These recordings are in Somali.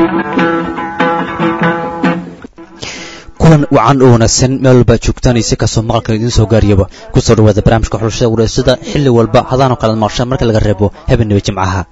kulan wacan oo wanaagsan meel walba joogtaanaysa kasoo maqalkan idiin soo gaariyaba kusoo dhawaada barnaamijka xulashada wareysada xilli walba hadaanoo kala maqshaan marka laga reebo habeenaba jimcaha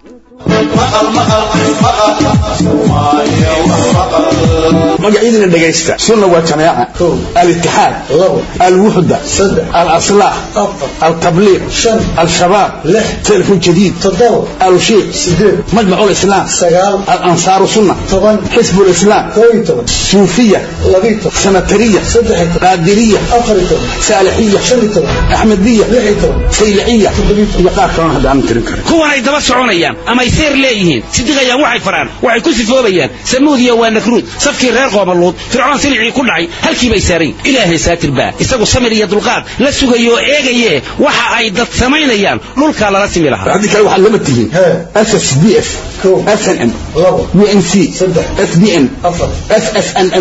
magacyadina dhegaysta sunna waa jamaaca alitixaad alwuxda alaslaah altabliiq al-shabaab telefon jadiid alushiiq majmac lislaam alansaaru sunna xisb lislaam suufiya sanatariya qaadiriya saalixiya axmediya sayliciya iyo qaar kalona hadda aan tirin karin kuwanay daba soconayaan amay seer leeyihiin sidiqayaan waxay faraan waxay ku sifoobayaan samuudiya waa nakruud safkii reer qoomaluud fircoon silicii ku dhacay halkii bay saarayn ilaahay saatir baa isagu samir iyo dulqaad la sugayo oo eegaye waxa ay dad samaynayaan dhulkaa lala simi lahaa haddii kale waxaad lama tihiin ss d f snm unc sbn ssnm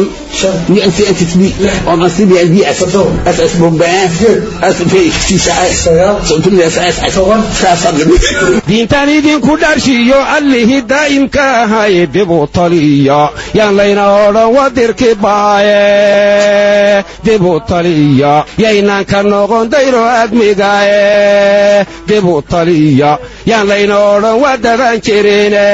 diintaan idinku dharshiyo allihii daa'imka ahay dibu taliya yaan layna odhan wadirki baaye dibu taliya yaynaan ka noqon dayro admigaye dibu taliya yaan layna odhan waa daban jirine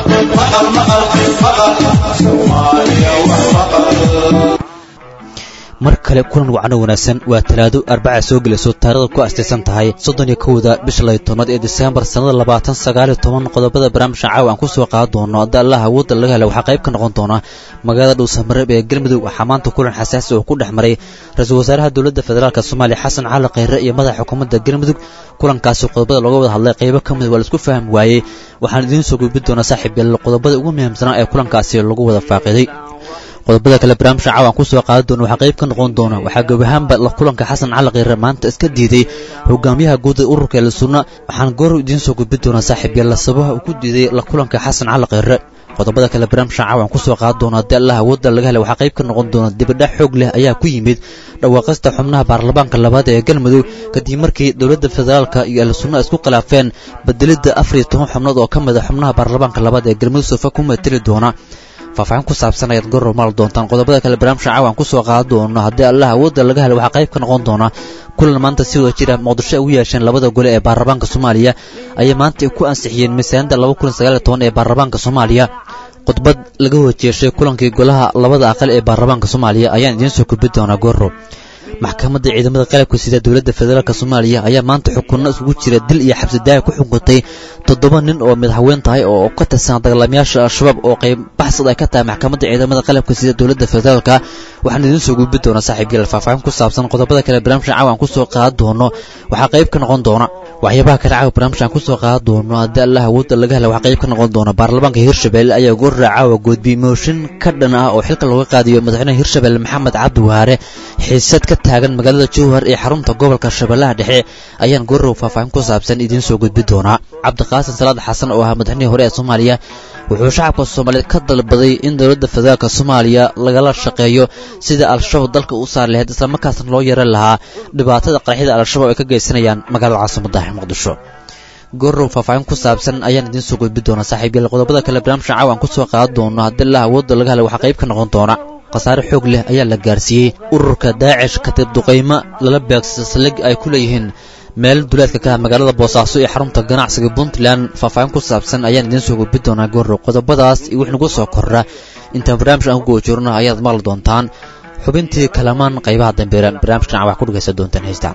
mar kale kulan wacno wanaagsan waa talaado arbaca soo gelayso taarikhda ku astaysan tahay soddon iyo kowda bisha lay tobnaad ee diseembar sannada labaatan sagaaliyo toban qodobada barnaamijka caawa aan ku soo qaadan doono hadda allah awoodda laga hela waxaa qayb ka noqon doona magaalada dhuusamareeb ee galmudug waxaa maanta kulan xasaasi oo ku dhex maray ra-iisul wasaaraha dowladda federaalk soomaaliya xasan cali khayre iyo madaxa xukuumadda galmudug kulankaasi qodobada looga wada hadlay qaybo ka mid waa laisku fahmi waayey waxaan idiin soo gudbin doonaa saaxiib yael qodobada ugu muhiimsanaa ee kulankaasi lagu wada faaqiday qodobada kale barnaamijka caawa aan ku soo qaadan doono waxaa qayb ka noqon doona waxaa gob ahaanba la kulanka xasan cali khayre maanta iska diiday hogaamiyaha guud ee ururka eela sunna waxaan goor idiin soo gudbin doonaa saaxiib yaella sabaha uu ku diiday la kulanka xasan cali khayre qodobada kale barnaamijka caawa aan ku soo qaadan doono haddii allah awoodda laga helay waxaa qayb ka noqon doona dibadhac xoog leh ayaa ku yimid dhawaaqista xubnaha baarlamaanka labaad ee galmudug kadib markii dowladda federaalka iyo eela sunna isku khilaafeen bedelidda afar iyo toban xubnood oo ka mid a xubnaha baarlamaanka labaad ee galmudug sofa ku mateli doona faahfaahin ku saabsan ayaad goror maal doontaan qodobada kale barnaamijka caawa aan ku soo qaadan doono haddii allah awoodda laga helo waxaa qayb ka noqon doona kulan maanta si wada jira muqdisho ay u yeesheen labada gole ee baarlamaanka soomaaliya ayay maanta ku ansixiyeen miisaanida laba kun sagaaliyo toban ee baarlamaanka soomaaliya khudbad laga hojeeshay kulankii golaha labada aqal ee baarlamaanka soomaaliya ayaan idiin soo gudbin doonaa gorro maxkamadda ciidamada qalabka sida dowladda federaalk soomaaliya ayaa maanta xukunno isugu jira dil iyo xabsidaaya ku xukuntay toddoba nin oo mid haween tahay oo ka tirsan dagaalamayaasha al-shabaab oo qayb baxsad ay ka tahay maxkamadda ciidamada qalabka sida dowladda federaalka waxaan idiin soo gudbin doonaa saaxiib yael faahfaahin ku saabsan qodobada kale barnaamijka caawa aan ku soo qaadan doono waxaa qayb ka noqon doona waxyaabaha kale caawa barnaamijka aan ku soo qaadan doono haddii allah awoodda laga hela waxaa qayb ka noqon doona baarlamaanka hirshabelle ayaa goorra caawa goodbiyey mooshin ka dhan ah oo xilka looga qaadayo madaxweynaha hirshabelle maxamed cabdi waare xiisad ka taagan magaalada jowhar ee xarunta gobolka shabeellaha dhexe ayaan goorrow faahfaahin ku saabsan idiin soo gudbin doonaa cabdiqaasin salaad xasan oo ahaa madaxweyihii hore ee soomaaliya wuxuu shacabka soomaaliyeed ka dalbaday in dowladda federaalk soomaaliya lagala shaqeeyo sida al-shabaab dalka u saari lahayd islamarkaasna loo yeeran lahaa dhibaatada qaraxyada al-shabaab ay ka geysanayaan magaalada caasimada muqdisho goorrow faahfaahin ku saabsan ayaan idiin soo gudbin doonaa saaxiib yael qodobada kale barnaamijka caawa aan ku soo qaadan doono haddii lah awoodda laga helay waxaa qayb ka noqon doona khasaare xoog leh ayaa la gaarsiiyey ururka daacish katib duqaymo lala beegsay saldhig ay ku leeyihiin meel duleedka ka ah magaalada boosaaso ee xarunta ganacsiga puntland faahfaahin ku saabsan ayaan idiin soo gudbin doonaa goorrow qodobadaas iyo wix nagu soo korra intaan barnaamij aan ku goojirno ayaad maqli doontaan xubintii kalamaan qaybaha dambeera barnaamijkan wax ku dhegaysan doontaan heystaan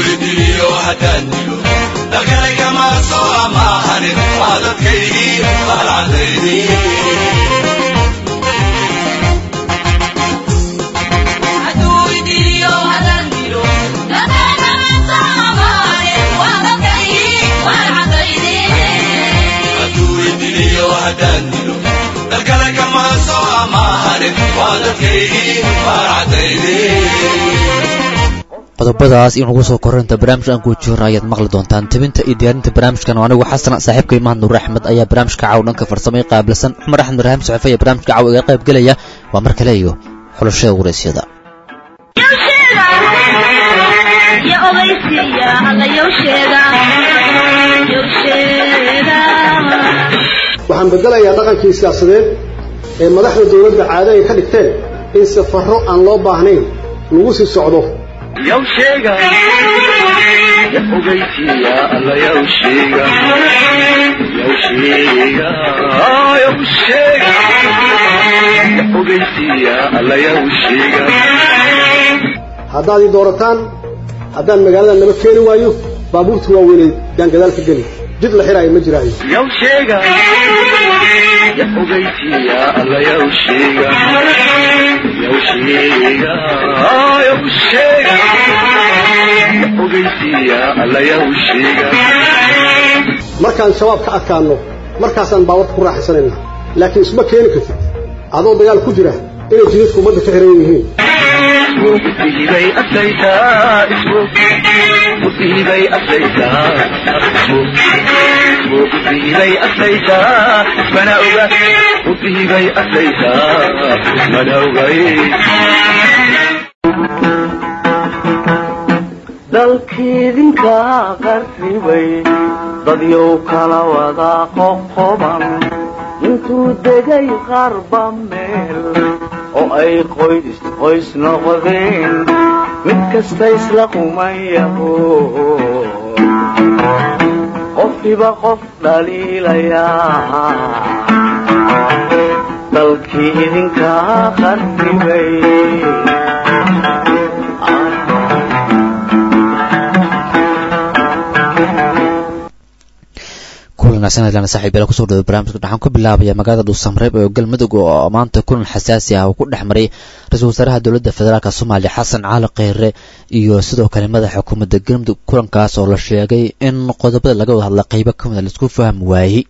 qodobadaas in ugu soo korinta barnaamij aan guujoorna ayaad maqli doontaan tebinta iyo diyaarinta barnaamijkan oo anigu xasan saaxiibkay mahad nuur axmed ayaa barnaamijka caaw dhanka farsamay qaabilsan cumar axmed ibraahim saxiifa iyo barnaamijka caaw iga qayb gelaya waa mar kale iyo xulashada waraysyada waxaan bedelayaa dhaqankii siyaasadeed ee madaxda dowladda caado ay ka dhigteen in safarro aan loo baahnayn lagu sii socdo yow sheega ya ogeysiiya alla yow sheega yow sheega yow sheega ya ogeysiiya alla yow sheega haddaad ii doorataan haddaan magaalada naba keeni waayo baabuurta waaweynay yaan gadaal ka geli jid la xiraayo ma jiraayo yow sheega ya ogeysiiya alla yow sheega yow sheega yow sheega ya ogeysiiya alla yow sheega markaan shabaab ka adkaanno markaasaan baawarka ku raaxaysanayna laakiin isma keeni kartid adoo dagaal ku jira inay jidadku ummadda ka xiran yihiin musiibay asaytaa ismo musiibay asaytaa ismo musiibay asaytaa mana oga musiibay asaytaa mana ogay dalkiidinka qarribay dadyow kala wada qoqoban intuu degay qarba meel oo ay qoys qoys noqdeen mid kasta isla qumayaho qofkiba qof dhaliilayaa dalkii idinka qarribay kulanaasanadlana saaxiibeela kusoo dhaway barnaamijka waxaan ku bilaabaya magaalada dhuusamreeb ee galmudug oo maanta kulan xasaasi ah uu ku dhex maray ra-iisul wasaaraha dowladda federaalk soomaaliya xasan cali kheyre iyo sidoo kale madaxa xukuumadda galmudug kulankaas oo la sheegay in qodobada laga wada hadla qeybo ka mida laisku fahmi waayey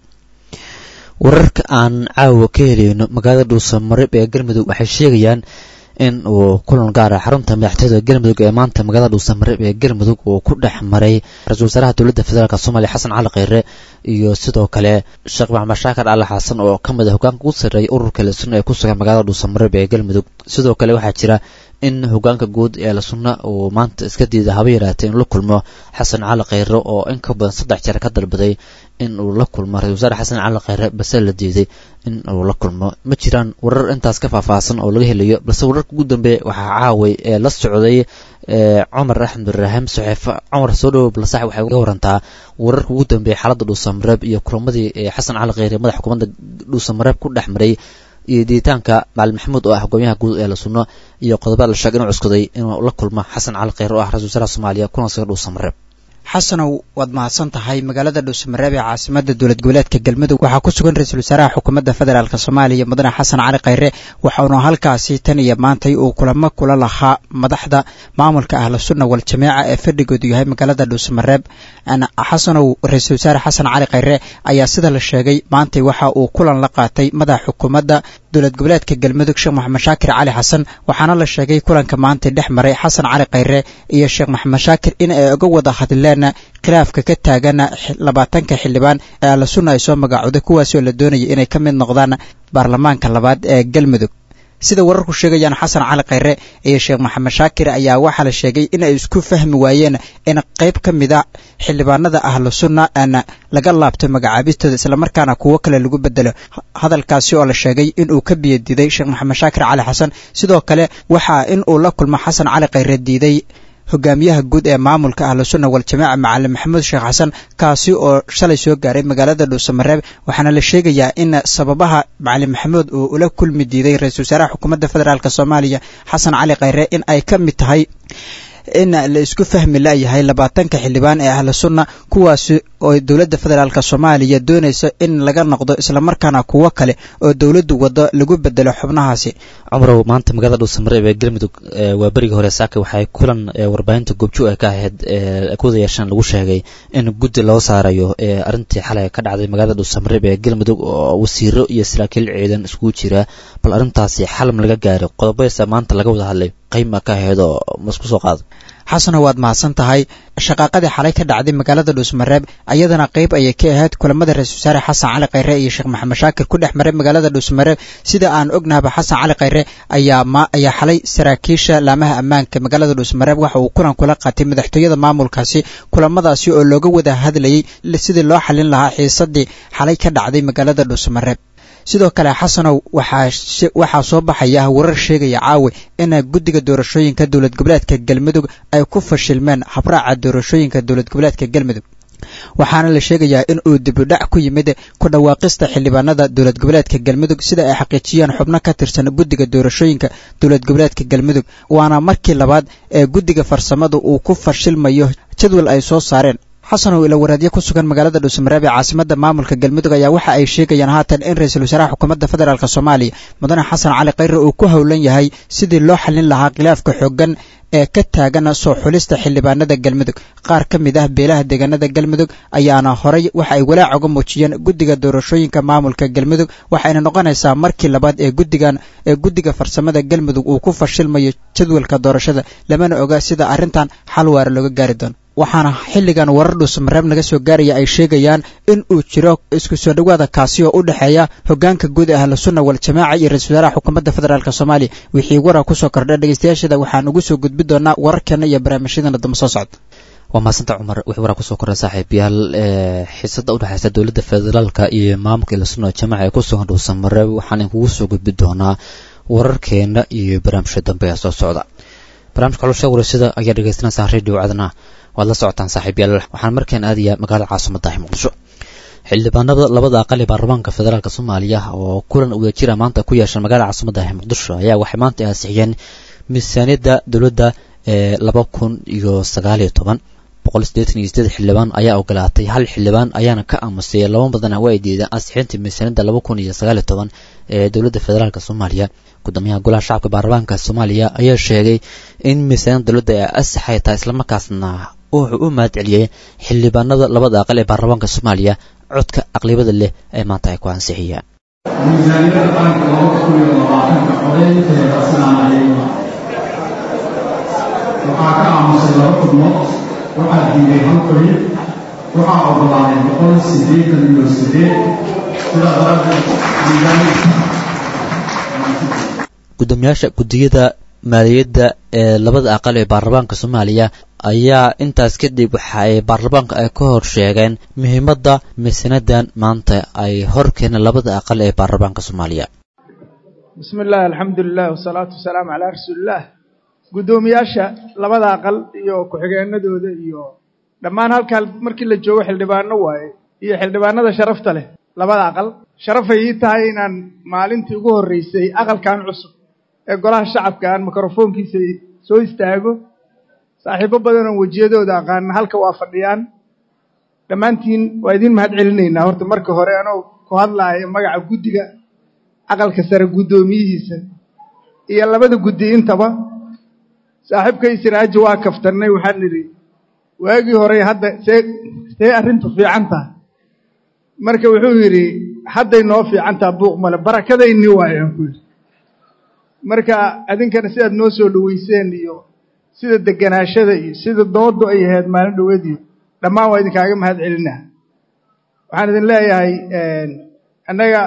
wararka aan caawa ka helayno magaalada dhuusamareeb ee galmudug waxay sheegayaan in uu kulan gaara xarunta madaxtooyada galmudug ee maanta magaalada dhuusamareeb ee galmudug uu ku dhex maray ra-isul wasaaraha dowladda federaalk soomaaliya xasan cali kheyre iyo sidoo kale sheekh maxamed shaakar cali xasan oo ka mid a hogaanka ugu sarreeya ururka lasunna ee ku sugan magaalada dhuusamareeb ee galmudug sidoo kale waxaa jira in hogaanka guud ee lasunna uu maanta iska diida haba yaraatay in la kulmo xasan cali kheyre oo in ka badan saddex jeer ka dalbaday in uu la kulmo ra-isul wasaare xasan cali kheyre balse la diiday in uu la kulmo ma jiraan warar intaas ka faahfaahsan oo laga helayo balse wararka ugu dambeeya waxaa caaway ee la socday cumar axmed ibraahim saxeefe cumar soo dhowow balsax waxay uga warantaa wararka ugu dambeeya xaaladda dhuusamareeb iyo kulamadii xasan cali kheyre madax xukuumadda dhuusamareeb ku dhex maray iyo diitaanka macalin maxamuud oo ah hogaamiyaha guud ee la sunno iyo qodobada la sheegay inuu cuskaday inuu la kulmo xasan cali kheyre oo ah ra-isul wasaaraha soomaaliya kuna sugan dhuusamareeb xasanow waad mahadsan tahay magaalada dhuusamareeb ee caasimada dowlad goboleedka galmudug waxaa ku sugan ra-iisul wasaaraha xukuumadda federaalk soomaaliya mudane xasan cali kheyre waxauna halkaasi tan iyo maantay uu kulamo kula lahaa madaxda maamulka ahlu sunna wal jameeca ee fadhigoodu yahay magaalada dhuusamareeb xasanow ra-iisul wasaare xasan cali kheyre ayaa sida la sheegay maantay waxa uu kulan la qaatay madaxa xukuumadda dowlad goboleedka galmudug sheekh maxamed shaakir cali xasan waxaana la sheegay kulanka maantay dhex maray xasan cali kheyre iyo sheekh maxamed shaakir in ay uga wada hadleen khilaafka ka taagan labaatanka xildhibaan ee alla sunna ay soo magacooday kuwaasoo la doonaya inay ka mid noqdaan baarlamaanka labaad ee galmudug sida wararku sheegayaan xasan cali kheyre iyo sheekh maxamed shaakir ayaa waxaa la sheegay in ay isku fahmi waayeen in qayb ka mid a xildhibaanada ahlu sunna aan laga laabto magacaabistooda islamarkaana kuwo kale lagu bedelo hadalkaasi oo la sheegay inuu ka biyadiiday sheekh maxamed shaakir cali xasan sidoo kale waxaa in uu la kulmo xasan cali kheyre diiday hogaamiyaha guud ee maamulka ahlu sunna wal jamaaca macalin maxamuud sheekh xasan kaasi oo shalay soo gaaray magaalada dhuusamareeb waxaana la sheegayaa in sababaha macalin maxamuud uu ula kulmi diiday ra-isul wasaaraha xukuumadda federaalk soomaaliya xasan cali kheyre in ay ka mid tahay in la isku fahmi layahay labaatanka xildhibaan ee ahlu sunna kuwaasi oo dowladda federaalk soomaaliya doonaysa in laga noqdo islamarkaana kuwo kale oo dowladdu wado lagu bedelo xubnahaasi cumrow maanta magaalada dhuusamareeb ee galmudug waa berigii hore saaka waxay kulan warbaahinta goobjoog ay ka ahayd kuwada yeeshaan lagu sheegay in guddi loo saarayo arrintii xalay ka dhacday magaalada dhuusamareeb ee galmudug oo wasiiro iyo saraakiil ciidan iskugu jira bal arrintaasi xalam laga gaaray qodobadiisa maanta laga wada hadlay qayma ka ahayd oo masku soo qaado xasano waad mahadsan tahay shaqaaqadii xalay ka dhacday magaalada dhuusmareeb ayadana qayb ayay ka ahayd kulamada ra-isul wasaare xasan cali kheyre iyo sheekh maxamed shaakir ku dhex maray magaalada dhuusmareeb sida aan ognahaba xasan cali kheyre ayaa ma ayaa xalay saraakiisha laamaha ammaanka magaalada dhuusmareeb waxa uu kulan kula qaatay madaxtooyada maamulkaasi kulamadaasi oo looga wada hadlayay sidii loo xalin lahaa xiisadii xalay ka dhacday magaalada dhuusmareeb sidoo kale xasanow waxaa soo baxaya warar sheegaya caawi in guddiga doorashooyinka dowlad goboleedka galmudug ay ku fashilmeen habraaca doorashooyinka dowlad goboleedka galmudug waxaana la sheegayaa in uu dibudhac ku yimid ku dhawaaqista xildhibaanada dowlad goboleedka galmudug sida ay xaqiijiyeen xubno ka tirsan guddiga doorashooyinka dowlad goboleedka galmudug waana markii labaad ee guddiga farsamada uu ku fashilmayo jadwal ay soo saareen xasanow ila waraadyo ku sugan magaalada dhuusamareeb ee caasimada maamulka galmudug ayaa waxa ay sheegayaan haatan in ra-iisul wasaaraha xukuumadda federaalk soomaaliya mudane xasan cali khayre uu ku howlan yahay sidii loo xallin lahaa khilaafka xooggan ee ka taagan soo xulista xildhibaanada galmudug qaar ka mid ah beelaha deegaanada galmudug ayaana horay waxa ay walaac uga muujiyeen guddiga doorashooyinka maamulka galmudug waxayna noqonaysaa markii labaad ee guddigan ee guddiga farsamada galmudug uu ku fashilmayo jadwalka doorashada lamana oga sida arrintan xal waara looga gaari doono waxaana xilligan warar dhuusamareeb naga soo gaaraya ay sheegayaan in uu jiro isku soo dhowaada kaasi oo u dhexeeya hogaanka guud ee ahlu sunna wal jamaaca iyo ra-isul wasaaraha xukuumadda federaalk soomaaliya wixii wara kusoo kordha dhegeystayaashada waxaan ugu soo gudbi doonaa wararkeena iyo barnaamijyadana dambe soo socda waa maasanta cumar wixii waraa kusoo korra saaxiibayaal xiisada udhexeysa dowladda federaalka iyo maamulka ahlu sunna wal jamaaca ee ku sugan dhuusamareeb waxaan inkugu soo gudbi doonaa wararkeena iyo barnaamijka dambe ee soo socda barnaamijka xulusha warasida ayaa dhegeysanaysaa radio cadna waad la socotaan saaxiibyaal waxaan markaan aadayaa magaalada caasimada muqdisho xildhibaanada labada aqal ee baarlamaanka federaalk soomaaliya oo kulan wadajira maanta ku yeeshan magaalada caasimada muqdisho ayaa waxay maanta ansixiyeen miisaaniyadda dowladda ee laba kun iyo sagaaliyo toban boqol sideetan iyo sideed xildhibaan ayaa ogolaatay hal xildhibaan ayaana ka aamusay laba badana waa ay diideen ansixinta miisaaniyadda laba kun iyo sagaaliyo toban ee dowladda federaalk soomaaliya gudoomiyaha golaha shacabka baarlamaanka soomaaliya ayaa sheegay in miisaaniyadda dowladda ay asaxay tahay islamarkaasna wuxuu u mahad celiyey xildhibaanada labada aqal ee baarlamaanka soomaaliya codka aqlibada leh ee maanta ay ku ansixiyaan miisaaniyadda qaranka laba kun iyo labaatanka codaynteeda sanaanayeyna waxaa ka aamusay laba xubnood waxaa diiday hal qoyi waxaa ogolaaday boqol siddeetan iyo siddeed sidaa daraaddeed gudoomiyaasha guddiyada maaliyadda ee labada aqal ee baarlamaanka soomaaliya ayaa intaas kadib waxa ay baarlamaanka ay ka hor sheegeen muhiimadda miisanadan maanta ay hor keeneen labada aqal ee baarlamaanka soomaaliya bismi illaahi alxamdulilah wasalaatu wasalaamu calaa rasuulillaah guddoomiyaasha labada aqal iyo ku-xigeenadooda iyo dhammaan halkaa markii la joogo xildhibaano waaye iyo xildhibaanada sharafta leh labada aqal sharafay ii tahay inaan maalintii ugu horreysay aqalkan cusub ee golaha shacabka aan mikrofoonkiisa soo istaago saaxiibo badanoo wejiyadooda aqaana halka waa fadhiyaan dhammaantiin waa idiin mahad celinaynaa horta marka hore anoo ku hadlaaya magaca guddiga aqalka sare guddoomiyihiisa iyo labada guddi intaba saaxiibkay siraaji waa kaftannay waxaan nidhi waagii hore hadda see see arrintu fiican tahay marka wuxuu yidhi hadday noo fiican taha buuq male barakadaynii waayo aan ku yidhi marka adinkana sidaad noo soo dhoweyseen iyo sida deganaashada iyo sida doodu ay ahayd maalin dhoweed iyo dhammaan waa idinkaaga mahad celinaa waxaan idin leeyahay annaga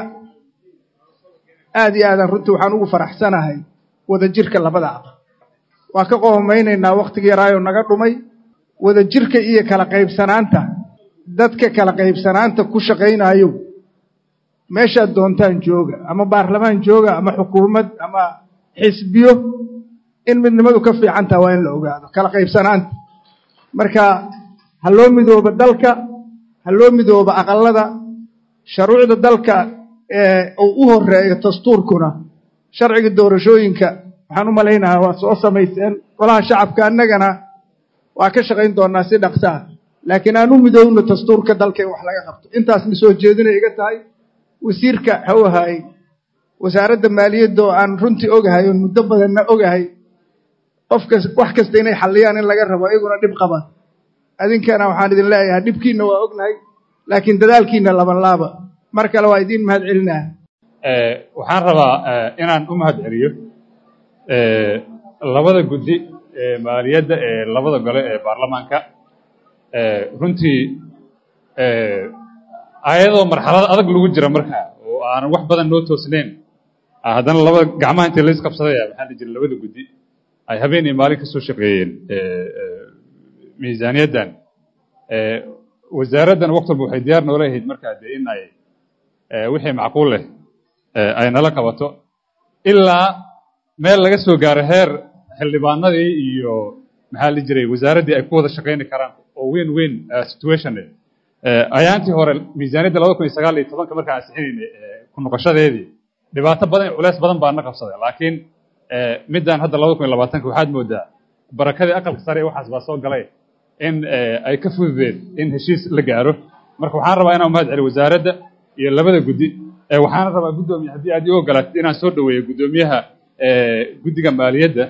aad iyo aadan runtii waxaan ugu faraxsanahay wadajirka labada aqal waa ka qoomaynaynaa wakhtiga yaraayo naga dhumay wadajirka iyo kala qaybsanaanta dadka kala qaybsanaanta ku shaqaynaayo meeshaad doontaan jooga ama baarlamaan jooga ama xukuumad ama xisbiyo in midnimadu ka fiican taha waa in la ogaado kala qaybsanaanta marka ha loo midooba dalka ha loo midooba aqalada shuruucda dalka uu u horeeyo dastuurkuna sharciga doorashooyinka waxaan u malaynahaa waa soo samayseen golaha shacabka annagana waa ka shaqayn doonaa si dhaqsa ah laakiin aan u midoowno dastuurka dalka in wax laga qabto intaasna soo jeedinay iga tahay wasiirka ha u ahaay wasaaradda maaliyadda oo aan runtii ogahay oon muddo badanna ogahay qofkas wax kasta inay xalliyaan in laga rabo iyaguna dhib qaba adinkana waxaan idin leeyahay dhibkiinna waa ognahay laakiin dadaalkiinna laban laaba mar kale waa idiin mahad celinaa waxaan rabaa inaan u mahad celiyo labada guddi ee maaliyadda ee labada gole ee baarlamaanka runtii ayadoo marxalad adag lagu jira markaa oo aanan wax badan noo toosnayn haddana labada gacmaha intii lays qabsadaya maxaa la jira labada guddi ay habeen iyo maalin ka soo shaqeeyeen miisaaniyaddan wasaaraddan waqti walba waxay diyaar noola ahayd markaa dee in ay wixii macquul leh ay nala qabato ilaa meel laga soo gaaro heer xildhibaanadii iyo maxaa la jiray wasaaraddii ay ku wada shaqayni karaan oo weyn weyn situation ayaantii hore miisaaniyadda labada kun iyo sagaal iyo tobanka markaan ansixinaynay ku noqoshadeedii dhibaato badan iyo culeys badan baa na qabsaday laakiin middan hadda labada kun iyo labaatanka waxaad moodaa barakadii aqalka sare waxaas baa soo galay in ay ka fududeen in heshiis la gaaro marka waxaan rabaa inaan mahad celiyo wasaaradda iyo labada guddi waxaana rabaa guddoomiye haddii aad ii ogolaatid inaan soo dhaweeyo guddoomiyaha guddiga maaliyadda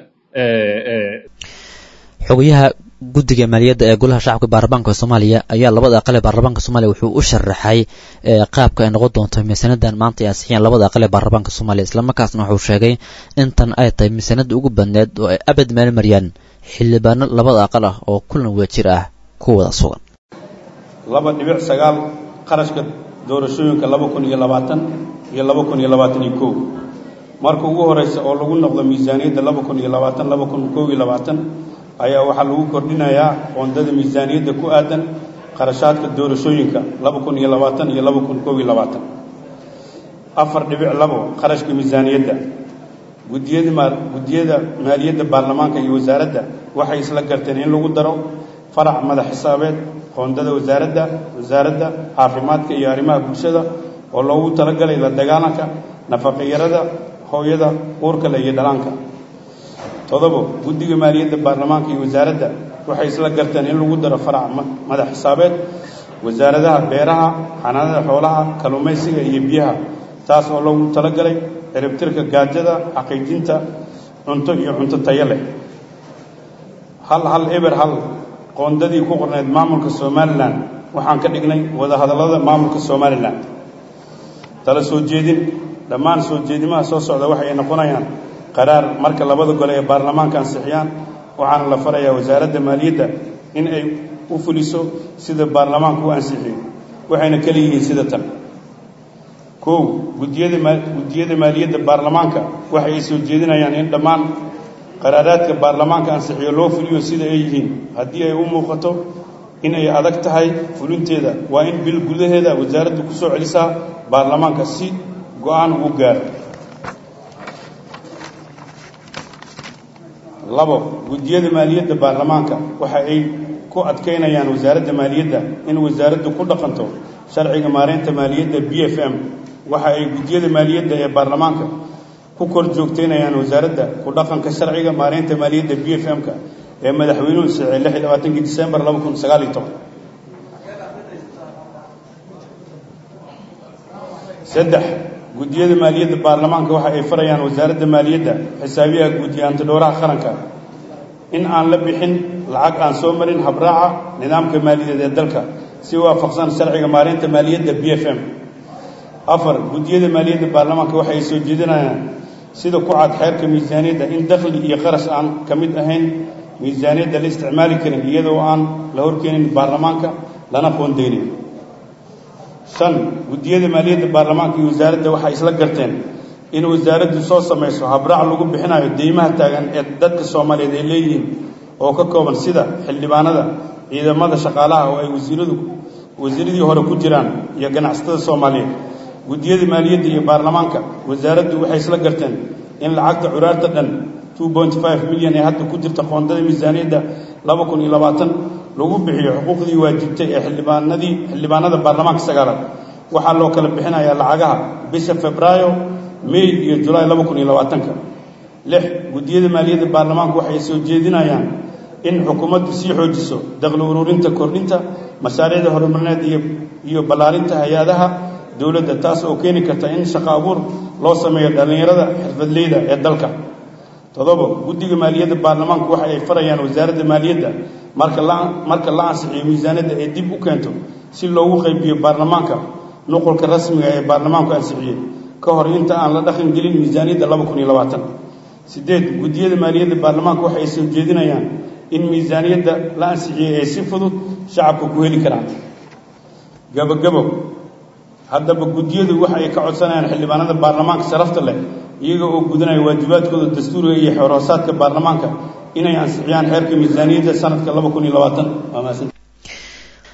xogayaha guddiga maaliyadda ee golaha shacabka baarlamaanka soomaaliya ayaa labada aqal ee baarlamaanka soomaaliya wuxuu u sharaxay qaabka ay noqon doonto miisaanadan maanta ay ansixiyeen labada aqal ee baarlamaanka soomaaliya islamarkaasna wuxuu sheegay intan ay tahay miisaanada ugu badneed oo ay abad meel mariyaan xildhibaano labada aqal ah oo kulan wadajir ah ku wada sugan laba dhibic sagaal qarashka doorashooyinka laba kun iyo labaatan iyo laba kun iyo labaatan iyo kow marka ugu horeysa oo lagu noqdo miisaaniyadda laba kun iyo labaatan laba kun kow iyo labaatan ayaa waxaa lagu kordhinayaa qoondada miisaaniyadda ku aadan qarashaadka doorashooyinka laba kun iyo labaatan iyo laba kun kow iyo labaatan afar dhibic labo qarashka miisaaniyadda gudiyada maal guddiyada maaliyadda baarlamaanka iyo wasaaradda waxay isla garteen in lagu daro farac madax xisaabeed qoondada wasaaradda wasaaradda caafimaadka iyo arrimaha bulshada oo loogu talagalay la dagaalanka nafaqiyarada hooyada uurkale iyo dhalaanka todobo guddiga maaliyadda baarlamaanka iyo wasaaradda waxay isla garteen in lagu daro farac madax xisaabeed wasaaradaha beeraha xanaanada xoolaha kalluumaysiga iyo biyaha taas oo loogu talagalay ciribtirka gaajada xaqiijinta cunto iyo cunto tayo leh hal hal eber hal qoondadii ku qornayd maamulka somalilan waxaan ka dhignay wadahadallada maamulka somalilan tala soo jeedin dhammaan soo jeedimaha soo socda waxay noqonayaan qaraar marka labada gole ee baarlamaanka ansixiyaan waxaana la farayaa wasaaradda maaliyadda in ay u fuliso sida baarlamaanku u ansixiyey waxayna kala yihiin sida tan kow gudiyada guddiyada maaliyadda baarlamaanka waxay soo jeedinayaan in dhammaan qaraaraadka baarlamaanka ansixiyo loo fuliyo sida ay yihiin haddii ay u muuqato in ay adag tahay fulinteeda waa in bil gudaheeda wasaaraddu ku soo celisaa baarlamaanka si go-aan ugu gaaro labo guddiyada maaliyadda baarlamaanka waxa ay ku adkaynayaan wasaaradda maaliyadda in wasaaraddu ku dhaqanto sharciga maareynta maaliyadda b f m waxa ay guddiyada maaliyadda ee baarlamaanka ku kor joogteynayaan wasaaradda ku dhaqanka sharciga maareynta maaliyadda b f m-ka ee madaxweynuhu sicay lix iyo labaatankii disembar laba kun sagaal iyo toban saddex guddiyada maaliyadda baarlamaanka waxa ay farayaan wasaaradda maaliyadda xisaabiyaha guud iyo antidhowraha qaranka in aan la bixin lacag aan soo marin habraaca nidaamka maaliyadeed ee dalka si waafaqsan sharciga maareynta maaliyadda b f m afar guddiyada maaliyadda baarlamaanka waxa ay soo jeedinayaan sida ku cad xeerka miisaaniyadda in dakhli iyo qarash aan ka mid ahayn miisaaniyadda la isticmaali karin iyadoo aan la horkeenin baarlamaanka lana qoondeynin shan guddiyada maaliyadda baarlamaanka iyo wasaaradda waxay isla garteen in wasaaraddu soo samayso habraac lagu bixinayo deymaha taagan ee dadka soomaaliyeed ay leeyihiin oo ka kooban sida xildhibaanada ciidamada shaqaalaha oo ay wasiiradu wasiiradii hore ku jiraan iyo ganacsatada soomaaliyeed guddiyada maaliyadda iyo baarlamaanka wasaaraddu waxay isla garteen in lacagta curaarta dhan two point five milyan ee hadda ku jirta qoondada miisaaniyadda laba kun iyo labaatan lagu bixiyo xuquuqdii waajibtay ee xildhibaanadii xildhibaanada baarlamaanka sagaalaad waxaa loo kala bixinayaa lacagaha bisha febraayo may iyo julaay laba kun iyo labaatanka lix guddiyada maaliyadda baarlamaanku waxay soo jeedinayaan in xukuumaddu sii xoojiso dakhli ururinta kordhinta mashaariicda horumarineed iyo iyo ballaarinta hay-adaha dowladda taas oo keeni karta in shaqo abuur loo sameeyo dhallinyarada xirfadleyda ee dalka todobo guddiga maaliyadda baarlamaanku waxa ay farayaan wasaaradda maaliyadda marka la marka la ansixiyo miisaaniyadda ay dib u keento si loogu qaybiyo baarlamaanka nuqulka rasmiga ee baarlamaanku ansixiyey ka hor inta aan la dhaqan gelin miisaaniyadda laba kun iyo labaatan sideed guddiyada maaliyadda baarlamaanka waxa ay soo jeedinayaan in miisaaniyadda la ansixiyey ay si fudud shacabka ku heli karaan gabogabo haddaba guddiyadu waxa ay ka codsanayaan xildhibaanada baarlamaanka sharafta leh iyaga oo gudanaya waajibaadkooda dastuuriga iyo xoroosaadka baarlamaanka inay ansixiyaan xeerka miisaaniyadda sanadka laba kun iyo labaatan waa mahadsan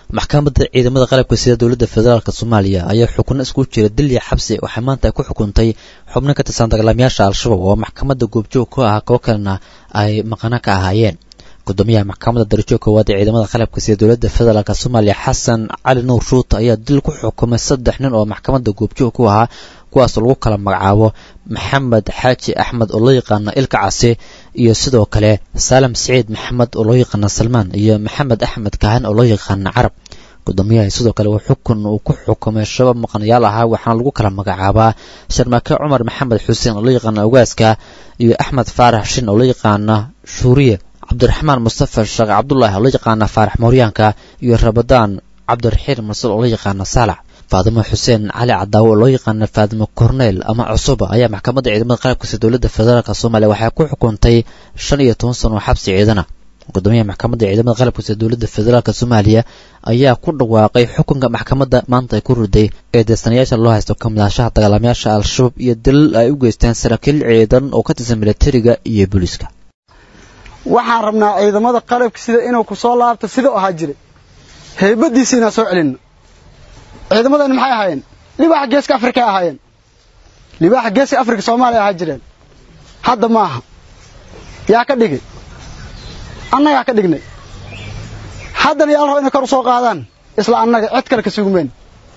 maxkamadda ciidamada qalabka sida dowladda federaalk soomaaliya ayaa xukno isku jira dil iyo xabsi waxay maanta ay ku xukuntay xubno ka tirsan dagaalamayaasha al-shabaab oo maxkamadda goobjoog ku ah kuwo kalena ay maqano ka ahaayeen gudoomiyaha maxkamadda darajo koowaad ee ciidamada qalabka sida dowladda federaalk soomaaliya xasan cali nuur shuut ayaa dil ku xukumay saddex nin oo maxkamadda goobjoog ku ahaa kuwaasoo lagu kala magacaabo maxamed xaaji axmed oo loo yaqaano ilka case iyo sidoo kale saalam siciid maxamed oo loo yaqaano salmaan iyo maxamed axmed kahan oo loo yaqaano carab gudoomiyaha sidoo kale uu xukun uu ku xukumay shabab maqanayaal ahaa waxaana lagu kala magacaabaa sharmaake cumar maxamed xuseen oo loo yaqaano ogaaska iyo axmed faarax shin oo loo yaqaano shuuriye cabdiraxmaan mustafa sheekh cabdulaahi oo loo yaqaano faarax mooryaanka iyo rabadaan cabdiraxiin marsal oo loo yaqaano saalax faadimo xuseen cali cadaawo oo loo yaqaano faadimo corneel ama cusuba ayaa maxkamadda ciidamada qalabkasi dowladda federaalk soomaaliya waxay ku xukuntay shan iyo toban sano oo xabsi ciidana gudoomiyaha maxkamadda ciidamada qalabkasi dowladda federaalk soomaaliya ayaa ku dhawaaqay xukunka maxkamadda maanta ay ku riday ee deesanayaasha loo haysto kamidaanshaha dagaalamayaasha al-shabaab iyo dalil ay u geysteen saraakiil ciidan oo ka tirsan militariga iyo booliiska waxaan rabnaa ciidamada qalabka sida inuu ku soo laabto sida u ahaa jiray heybadiisa inaan soo celinno ciidamadani maxay ahaayeen libaaxa geeska afrika ay ahaayeen libaaxa geeska afrika soomaaliya ahaa jireen hadda ma aha yaa ka dhigay annagaa ka dhignay haddana yaa la raba inay kor u soo qaadaan isla annaga cid kale ka sugmeen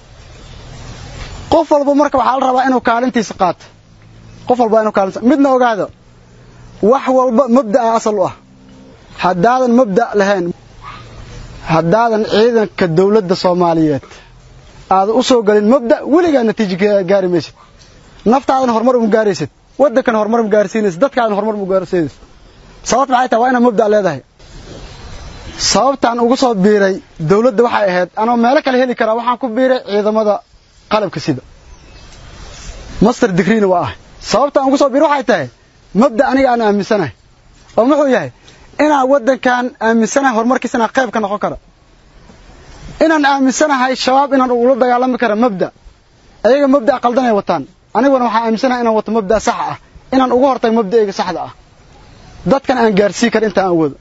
qof walba marka waxaa la rabaa inuu kaalintiisa qaato qof walba inuu kaalintiisa midna ogaada wax walba mabda'a asal u ah haddaadan mabda' lahayn haddaadan ciidanka dawladda soomaaliyeed aadan u soo gelin mabda' weligaa natiijo gaari maysid naftaadan horumar uma gaaraysid waddankana horumar ma gaarsiinaysid dadkaadan horumar ma gaarsiinaysid sababt maxay tahay waa inaad mabda' leedahay sababtaan ugu soo biiray dawladda waxay ahayd anoo meelo kale heli karaa waxaan ku biiray ciidamada qalabka sida master digreena waa ah sababtaan ugu soo biiray waxay tahay mabda aniga aan aaminsanahay oo muxuu yahay inaan waddankan aaminsanahay horumarkiisa inaan qayb ka noqon kara inaan aaminsanahay shabaab inaan ula dagaalami kara mabda ayaga mabda qaldanay wataan aniguna waxaan aaminsanahay inaan wato mabda saxa ah inaan ugu hortago mabda'ayga saxda ah dadkan aan gaarsii kara intaan awoodo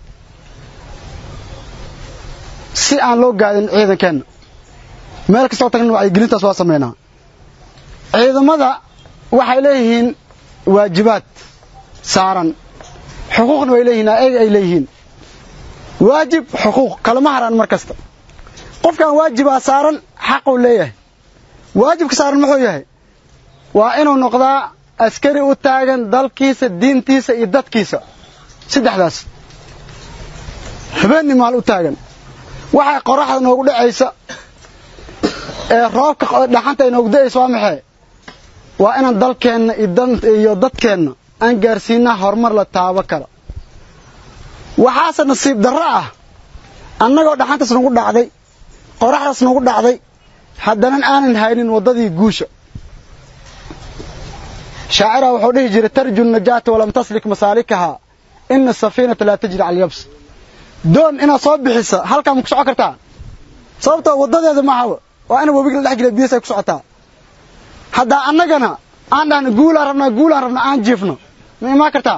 si aan loo gaadin ciidankeenna meel kastoo tagna wacyigelintaas waa samaynaa ciidamada waxay leeyihiin waajibaad saaran xuquuqna way leeyihiin ayaga ay leeyihiin waajib xuquuq kalama haraan mar kasta qofkan waajibaa saaran xaquu leeyahay waajibka saaran muxuu yahay waa inuu noqdaa askari u taagan dalkiisa diintiisa iyo dadkiisa saddexdaas habeenni maal u taagan waxay qoraxda noogu dhacaysa ee roobka dhaxanta ay noogu da'aysa waa maxay waa inaan dalkeenna iyo dadkeenna aan gaarsiinaa horumar la taabo kara waxaase nasiib darro ah annagoo dhaxantaas nagu dhacday qoraxdaas nagu dhacday haddanan aanan haynin waddadii guusha shaacira wuxuu dhihi jiray tarju najaata walam taslik masaalikahaa ina asafiinata laa tajri cala alyabs doon inaad soo bixisa halkaa ma ku socon kartaa sababtoo waddadeeda maahaba waa ina webiga la dhex jira biyas ay ku socotaa haddaa annagana aan dhahno guulaan rabnaa guulaan rabnaa aan jiifno ma imaan kartaa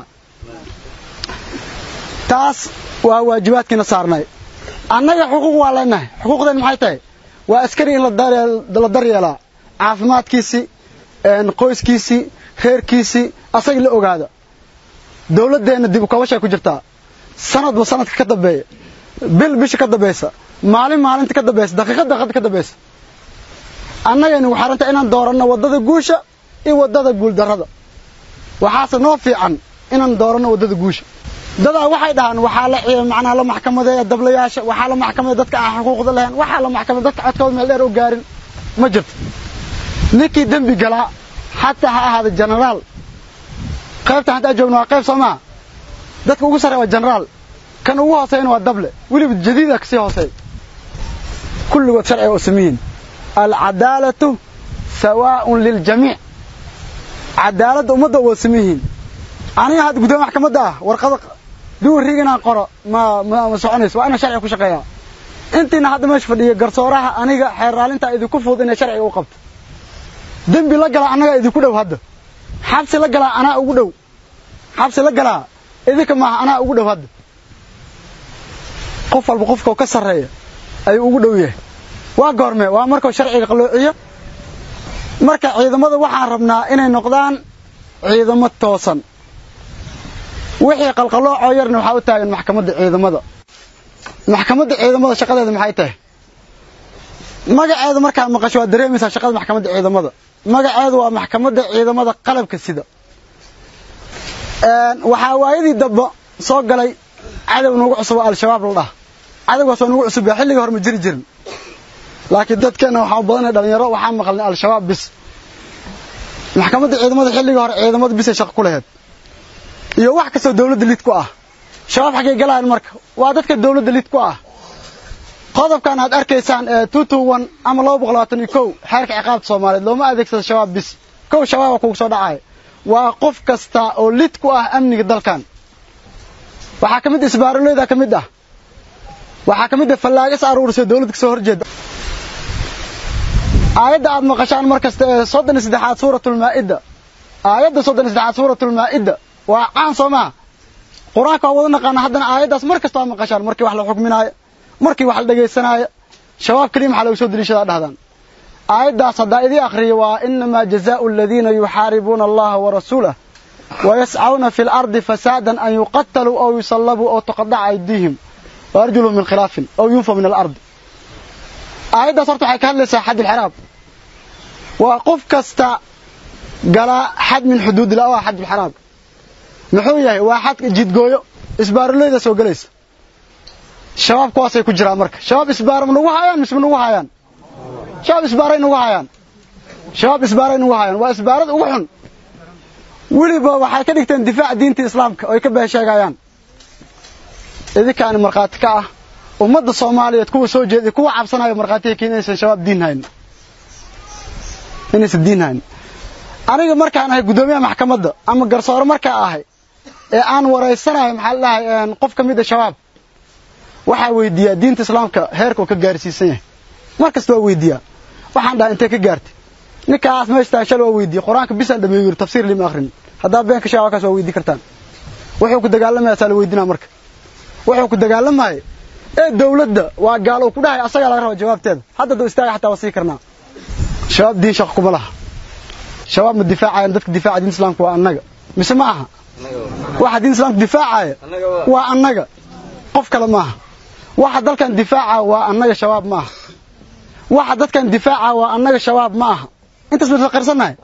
taas waa waajibaadkiina saarnay annaga xuquuq waa leenahay xuquuqdeen maxay tahay waa askari in la daryeelaa caafimaadkiisii qoyskiisii reerkiisii asagii la ogaada dawladdeenna dib u kabashay ku jirtaa sanadba sanadka ka dambeeya bil bisha ka dambaysa maalin maalinta ka dambaysa daqiiqad daqiiqada ka dambaysa annagaynu waxaaranta inaan dooranno waddada guusha iyo waddada guuldarrada waxaase noo fiican inaan dooranno waddada guusha dadaa waxay dhahaan waxaa la macnaa la maxkamadeeya dablayaasha waxaa la maxkamadeeya dadka aan xuquuqda lahayn waxaa la maxkamadeeya dadka codkooda meel dheer u gaarin ma jirto ninkii dembi galaa xataa ha ahaada jenaraal qaybta haddaa joogno waa qayb soo maa dadka ugu sarreeya waa jenaraal kan ugu hooseyna waa dable weliba jadiida kasii hooseey kulligood sharciga oo samiyihin alcadaalatu sawaaءun liljamiic cadaaladda ummadda waa samiyihiin aniga hadda guddoomiya maxkamadda ah warqada duwariig inaan qoro ma ma ma soconayso waa inaan sharciga ku shaqeeyaa intiina hadda meesha fadhiya garsooraha aniga xeer raalintaa idinku fudud inay sharciga u qabto dembi la galaa annagaa idinku dhow hadda xabsi la galaa anaa ugu dhow xabsi la galaa idinka maaha anaa ugu dhow hadda qof walba qofka ka sarreeya ayuu ugu dhow yahay waa goorme waa markuu sharciga qalloociyo marka ciidamada waxaan rabnaa inay noqdaan ciidamo toosan wixii qalqaloocoo yarna waxaa u taagan maxkamadda ciidamada maxkamadda ciidamada shaqadeeda maxay tahay magaceeda markaad maqasho waad dareemaysaa shaqada maxkamadda ciidamada magaceedu waa maxkamadda ciidamada qalabka sida waxaa waayadii damba soo galay cadow nagu cusub oo al-shabaab la dhaha cadowgaas oo nagu cusub yaa xilliga hore ma jiri jirin laakiin dadkeenna waxaa u badanay dhalinyaro waxaa maqalnay al-shabaab bis maxkamadda ciidamada xilliga hore ciidamada bisay shaqo ku laheyd iyo wax kastoo dawladda lid ku ah shabaab xaggay galayaan marka waa dadka dawladda lid ku ah qodobkan aad arkaysaan ee tutuwan ama laba boqol labaatan iyo kow xeerka ciqaabta soomaaliyeed looma adeegsado shabaab bis kow shabaaba kugu soo dhacaya waa qof kasta oo lid ku ah amniga dalkan waxaa ka mid isbaaroleyda ka mid ah waxaa ka mid ah fallaagas aruurisay dawladda kasoo horjeeda aayadda aad maqashaan mar kasta ee soddon iyo saddexaad suuratulmaa'ida aayadda soddon iyo saddexaad suuratulmaa'ida waa caan soo maha qur-aanka waa wada naqaana haddana aayaddaas mar kasta aad maqashaan markii wax la xukminaayo markii wax la dhegaysanaayo shabaab keliya maxaa lagu soo deliishadaa dhahdaan aayaddaas haddaa idii akhriyo waa inamaa jazaau aladiina yuxaaribuuna allaha warasuulah wayascauna fi lardi fasaadan an yuqataluu aw yusallabuu aw tuqadaca aydiihim waarjuluhum min khilaafin aw yunfa min alardi aayaddaas horta waxay ka hadlaysaa xad ilxiraab waa qof kasta galaa xad min xuduudillah oo ah xad ilxiraab muxuu yahay waa xadka jidgooyo isbaaroleyda soo gelaysa shabaab kuwaasay ku jiraan marka shabaab isbaara ma nagu hayaan mise ma nagu hayaan shabaab isbaaray nagu hayaan shabaab isbaaray nagu hayaan waa isbaarada ugu xun weliba waxay ka dhigteen difaac diinta islaamka oo ay ka beesheegayaan idinkaani markhaati ka ah ummadda soomaaliyeed kuwa soo jeeda kuwa cabsanaya markhaatiga keen inaysan shabaab diin hayn inaysan diin hayn aniga markaan ahay guddoomiyaha maxkamadda ama garsoore markaa ahay ee aan waraysanahay maxaa la dhahay qof ka mid a shabaab waxaa weydiiyaa diinta islaamka heerka uu ka gaarsiisan yahay mar kasta waa weydiiyaa waxaan dhahay intee ka gaartay ninkaas meesha tahay shal waa weydiiyey qur-aanka bisaan dhameeyo yiri tafsiir lima akhrin haddaa been ka sheega halkaas waa weydii kartaan wuxuu ku dagaalamayaa saa la weydinaa marka wuxuu ku dagaalamaya ee dawladda waa gaal uu ku dhahay asagaa laga raba jawaabteeda hadda duu istaaga xataa waa sii karnaa shabaab diin shaqo kuma laha shabaab ma difaacayaan dadka difaaca diinta islaamka waa annaga mise ma aha waxa diinta islaamka difaacaya waa annaga qof kale maaha waxa dalkan difaaca waa annaga shabaab ma aha waxa dadkan difaaca waa annaga shabaab ma aha intaas baynu qarsannahay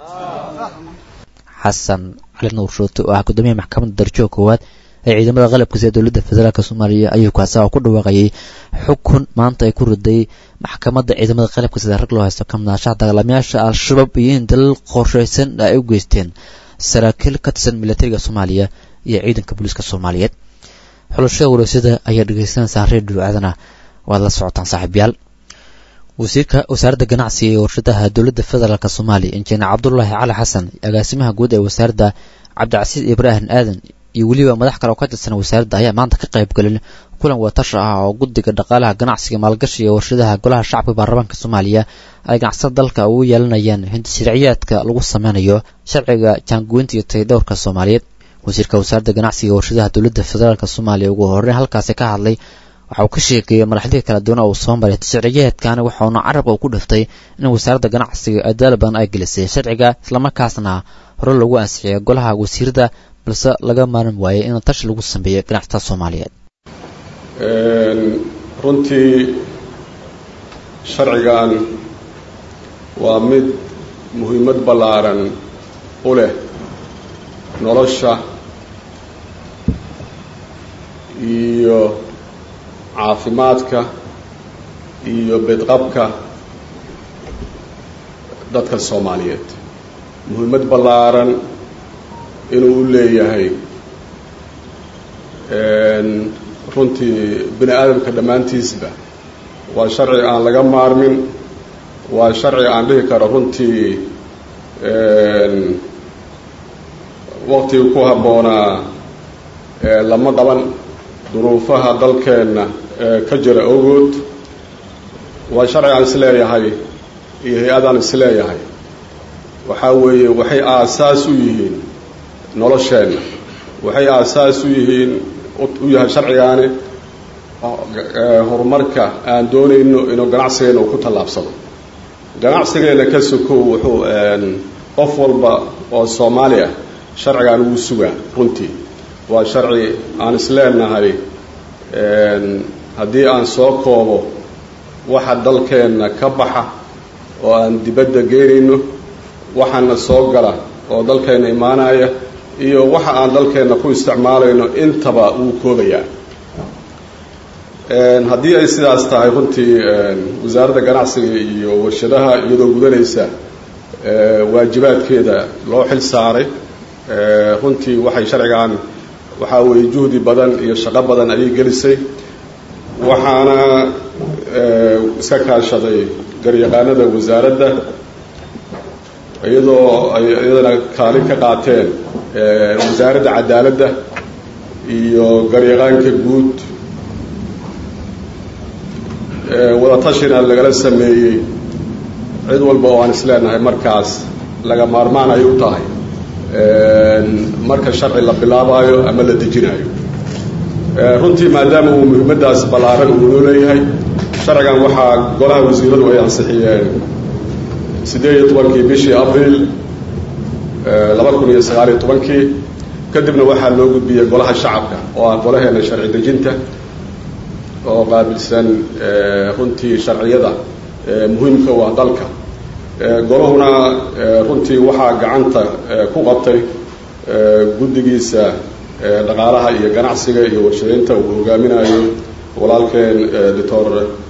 xasan cali nuur shoote oo ah guddoomiyaha maxkamadda darajada koowaad ee ciidamada qalabka sida dowladda federaalk soomaaliya ayuu kaasa oo ku dhawaaqayay xukun maanta ay ku riday maxkamadda ciidamada qalabka sida rag loo haysto ka madaashaha dagaalamayaasha al-shabaab iyo in dalal qorshaysan ay u geysteen saraakiil ka tirsan militariga soomaaliya iyo ciidanka booliiska soomaaliyeed xulashada wareysyada ayaa dhegeysanaysaan redio aadana waad la socotaan saaxiibyaal wasiirka wasaaradda ganacsiga iyo warshadaha dowladda federaalk soomaaliya injineer cabdulaahi cali xasan agaasimaha guud ee wasaaradda cabdicasiis ibraahim aadan iyo weliba madax kale oo ka tirsan wasaaradda ayaa maanta ka qayb galin kulan watashi ah oo guddiga dhaqaalaha ganacsiga maalgashi iyo warshadaha golaha shacabka baarlamaanka soomaaliya ay ganacsada dalka ugu yeelanayaan hinti sharciyaadka lagu sameynayo sharciga jaangoynta iyo tayadhowrka soomaaliyeed wasiirka wasaaradda ganacsiga warshadaha dowladda federaalk soomaaliya ugu horreyn halkaasi ka hadlay waxa uu ka sheekeeyey marxaladii kala duwan oo uu soo maray sharciyaadkani waxauna carabka ku dhiftay in wasaaradda ganacsiga adaal badan ay gelisay sharciga islamarkaasna hore lagu ansixiyay golaha wasiirada balse laga maarin waayay in tashi lagu sameeyo ganacsatada soomaaliyeed runtii sharcigan waa mid muhiimad ballaaran u leh nolosha iyo caafimaadka iyo bedqabka dadka soomaaliyeed muhiimad ballaaran inuu u leeyahay runtii bini aadamka dhammaantiisba waa sharci aan laga maarmin waa sharci aan dhihi karo runtii waqtigii ku habboonaa lama qaban duruufaha dalkeenna ka jira ogood waa sharci aan isleeyahay iyo hay-adaan isleeyahay waxaa weeye waxay aasaas u yihiin nolosheenna waxay aasaas u yihiin u yahay sharcigaani horumarka aan doonayno inuu ganacsigeena uu ku tallaabsado ganacsigeena ka sokow wuxuu qof walba oo soomaali ah sharcigaan ugu sugaa runtii waa sharci aan isleenahay haddii aan soo koobo waxa dalkeenna ka baxa oo aan dibadda geynayno waxaana soo gala oo dalkeenna imaanaya iyo waxa aan dalkeenna ku isticmaalayno intaba wuu koobayaa haddii ay sidaas tahay runtii wasaaradda ganacsiga iyo warshadaha iyadoo gudanaysa waajibaadkeeda loo xil saaray runtii waxay sharcigan waxaa weeye juhdi badan iyo shaqo badan ayay gelisay waxaana iska kaashaday garyaqaanada wasaaradda iyadoo ay iyadana kaalin ka qaateen wasaaradda cadaaladda iyo garyaqaanka guud wadatashina lagala sameeyey cid walba oo aan isleenahay markaas laga maarmaan ay u tahay marka sharci la bilaabayo ama la dejinayo runtii maadaama uu muhiimadaas ballaaran uu noo leeyahay sharcigan waxaa golaha wasiiradu ay ansixiyeen siddeed iyo tobankii bishii abriil laba kun iyo sagaal iyo tobankii kadibna waxaa loo gudbiyey golaha shacabka oo ah golaheena sharci dejinta oo qaabilsan runtii sharciyada muhiimka u ah dalka golahuna runtii waxaa gacanta ku qabtay guddigiisa dhaqaalaha iyo ganacsiga iyo warshadeynta uu hogaaminayo walaalkeen doctor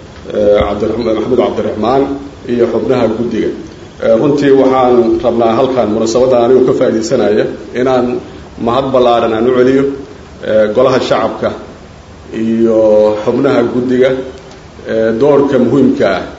maxamed cabdiraxmaan iyo xubnaha guddiga runtii waxaan rabnaa halkan munaasabadda anigu ka faaidaysanaya inaan mahad ballaaran aan u celiyo golaha shacabka iyo xubnaha guddiga doorka muhiimka ah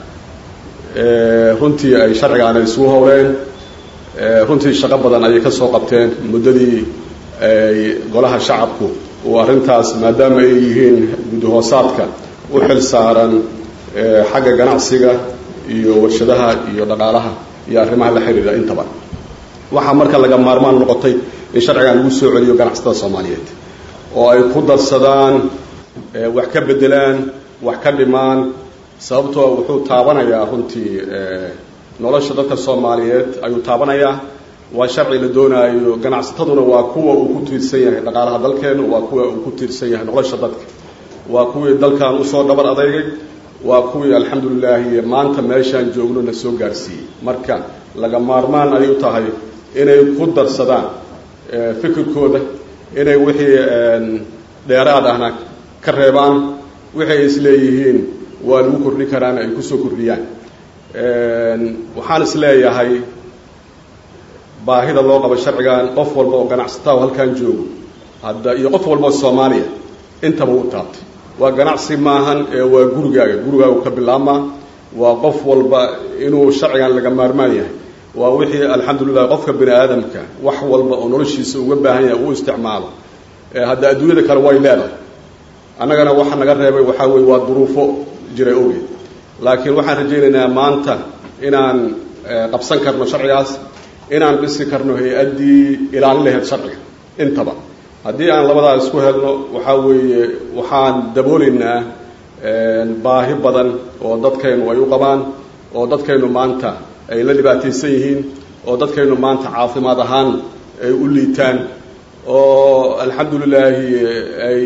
runtii ay sharcigaan ay isugu howleen runtii shaqo badan ayay ka soo qabteen muddadii ay golaha shacabku uu arrintaas maadaama ay yihiin guddi hoosaadka u xil saaran xagga ganacsiga iyo warshadaha iyo dhaqaalaha iyo arrimaha la xidhiidha intaba waxaa marka laga maarmaan noqotay in sharcigan lagu soo celiyo ganacsatada soomaaliyeed oo ay ku darsadaan wax ka beddelaan wax ka dhimaan sababtoo wuxuu taabanayaa runtii nolosha dadka soomaaliyeed ayuu taabanayaa waa sharci la doonaayo ganacsataduna waa kuwa uu ku tiirsan yahay dhaqaalaha dalkeena waa kuwa uu ku tiirsan yahay nolosha dadka waa kuwii dalkan usoo dhabar adeygay waa kuwii alxamdulilaahi maanta meeshaan joogno na soo gaarsiiyey marka laga maarmaan ay u tahay inay ku darsadaan fikirkooda inay wixii dheeraad ahna ka reebaan wixii ay isleeyihiin waa lagu kordhin karaana ay kusoo kordhiyaan waxaan isleeyahay baahida loo qabo sharcigan qof walba oo ganacsataa oo halkan joogo hadda iyo qof walba oo soomaaliya intaba u taabtay waa ganacsi maahan ee waa gurigaaga gurigaagu ka bilaabmaa waa qof walba inuu sharcigan laga maarmaan yahay waa wixii alxamdulilah qofka bini aadamka wax walba oo noloshiisa uga baahan yahay uu isticmaalo hadda adduunyada kale way leedahay annagana waxa naga reebay waxaa weye waa duruufo jiray ogeed laakiin waxaan rajaynaynaa maanta inaan qabsan karno sharcigaas inaan dhisi karno hay-addii ilaalin lahayd sharciga intaba haddii aan labadaa isku helno waxaa weeye waxaan daboolaynaa baahi badan oo dadkaynu ay u qabaan oo dadkaynu maanta ay la dhibaataysan yihiin oo dadkaynu maanta caafimaad ahaan ay u liitaan oo alxamdulilaahi ay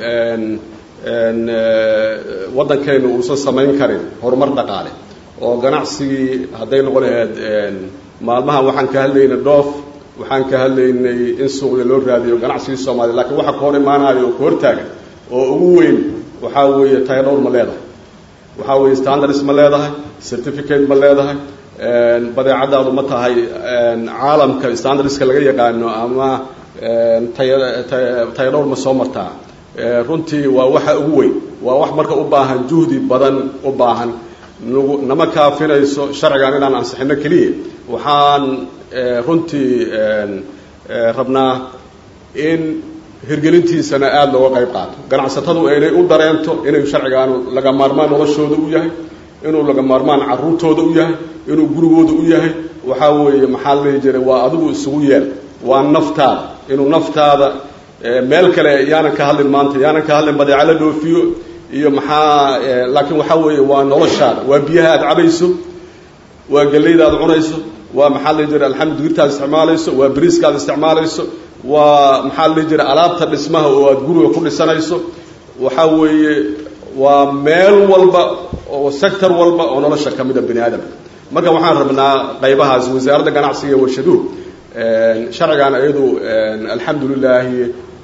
waddankaynu uusan samayn karin horumar dhaqaale oo ganacsigii hadday noqon lahayd maalmahan waxaan ka hadlaynay dhoof waxaan ka hadlaynay in suuqya loo raadiyo ganacsigii soomaaliya lakiin waxa ka hor imaanayo oo ka hortaagan oo ugu weyn waxaa weeye tayadhowr ma leedahay waxaa weeye standards ma leedahay certificate ma leedahay badeecadaadu ma tahay caalamka standardska laga yaqaano ama tayadhowr ma soo martaa runtii waa waxa ugu weyn waa wax marka u baahan juhdi badan u baahan nagu nama kaafinayso sharcigan inaan ansixino keliya waxaan runtii rabnaa in hirgelintiisana aada looga qayb qaato ganacsatadu inay u dareento inay sharcigaanu laga maarmaan noloshooda u yahay inuu laga maarmaan caruurtooda u yahay inuu gurigooda u yahay waxaa weeye maxaa la dhihi jiray waa adigu isugu yeel waa naftaada inuu naftaada meel kale yaanan ka hadlin maanta yaanan ka hadlin badeeco la dhoofiyo iyo maxaa laakiin waxaa weeye waa noloshaada waa biyaha aad cabayso waa gellayda aad cunayso waa maxaa la dhihi jiray alxamdu digirtaad isticmaalayso waa bariiska aad isticmaalayso waa maxaa la dhihi jiray alaabta dhismaha oo aad guriga ku dhisanayso waxaa weeye waa meel walba oo sector walba oo nolosha ka mida bani aadamka marka waxaan rabnaa qaybahaas wasaaradda ganacsiga iyo warshaduhu sharcigan iyadu alxamdu lilaahi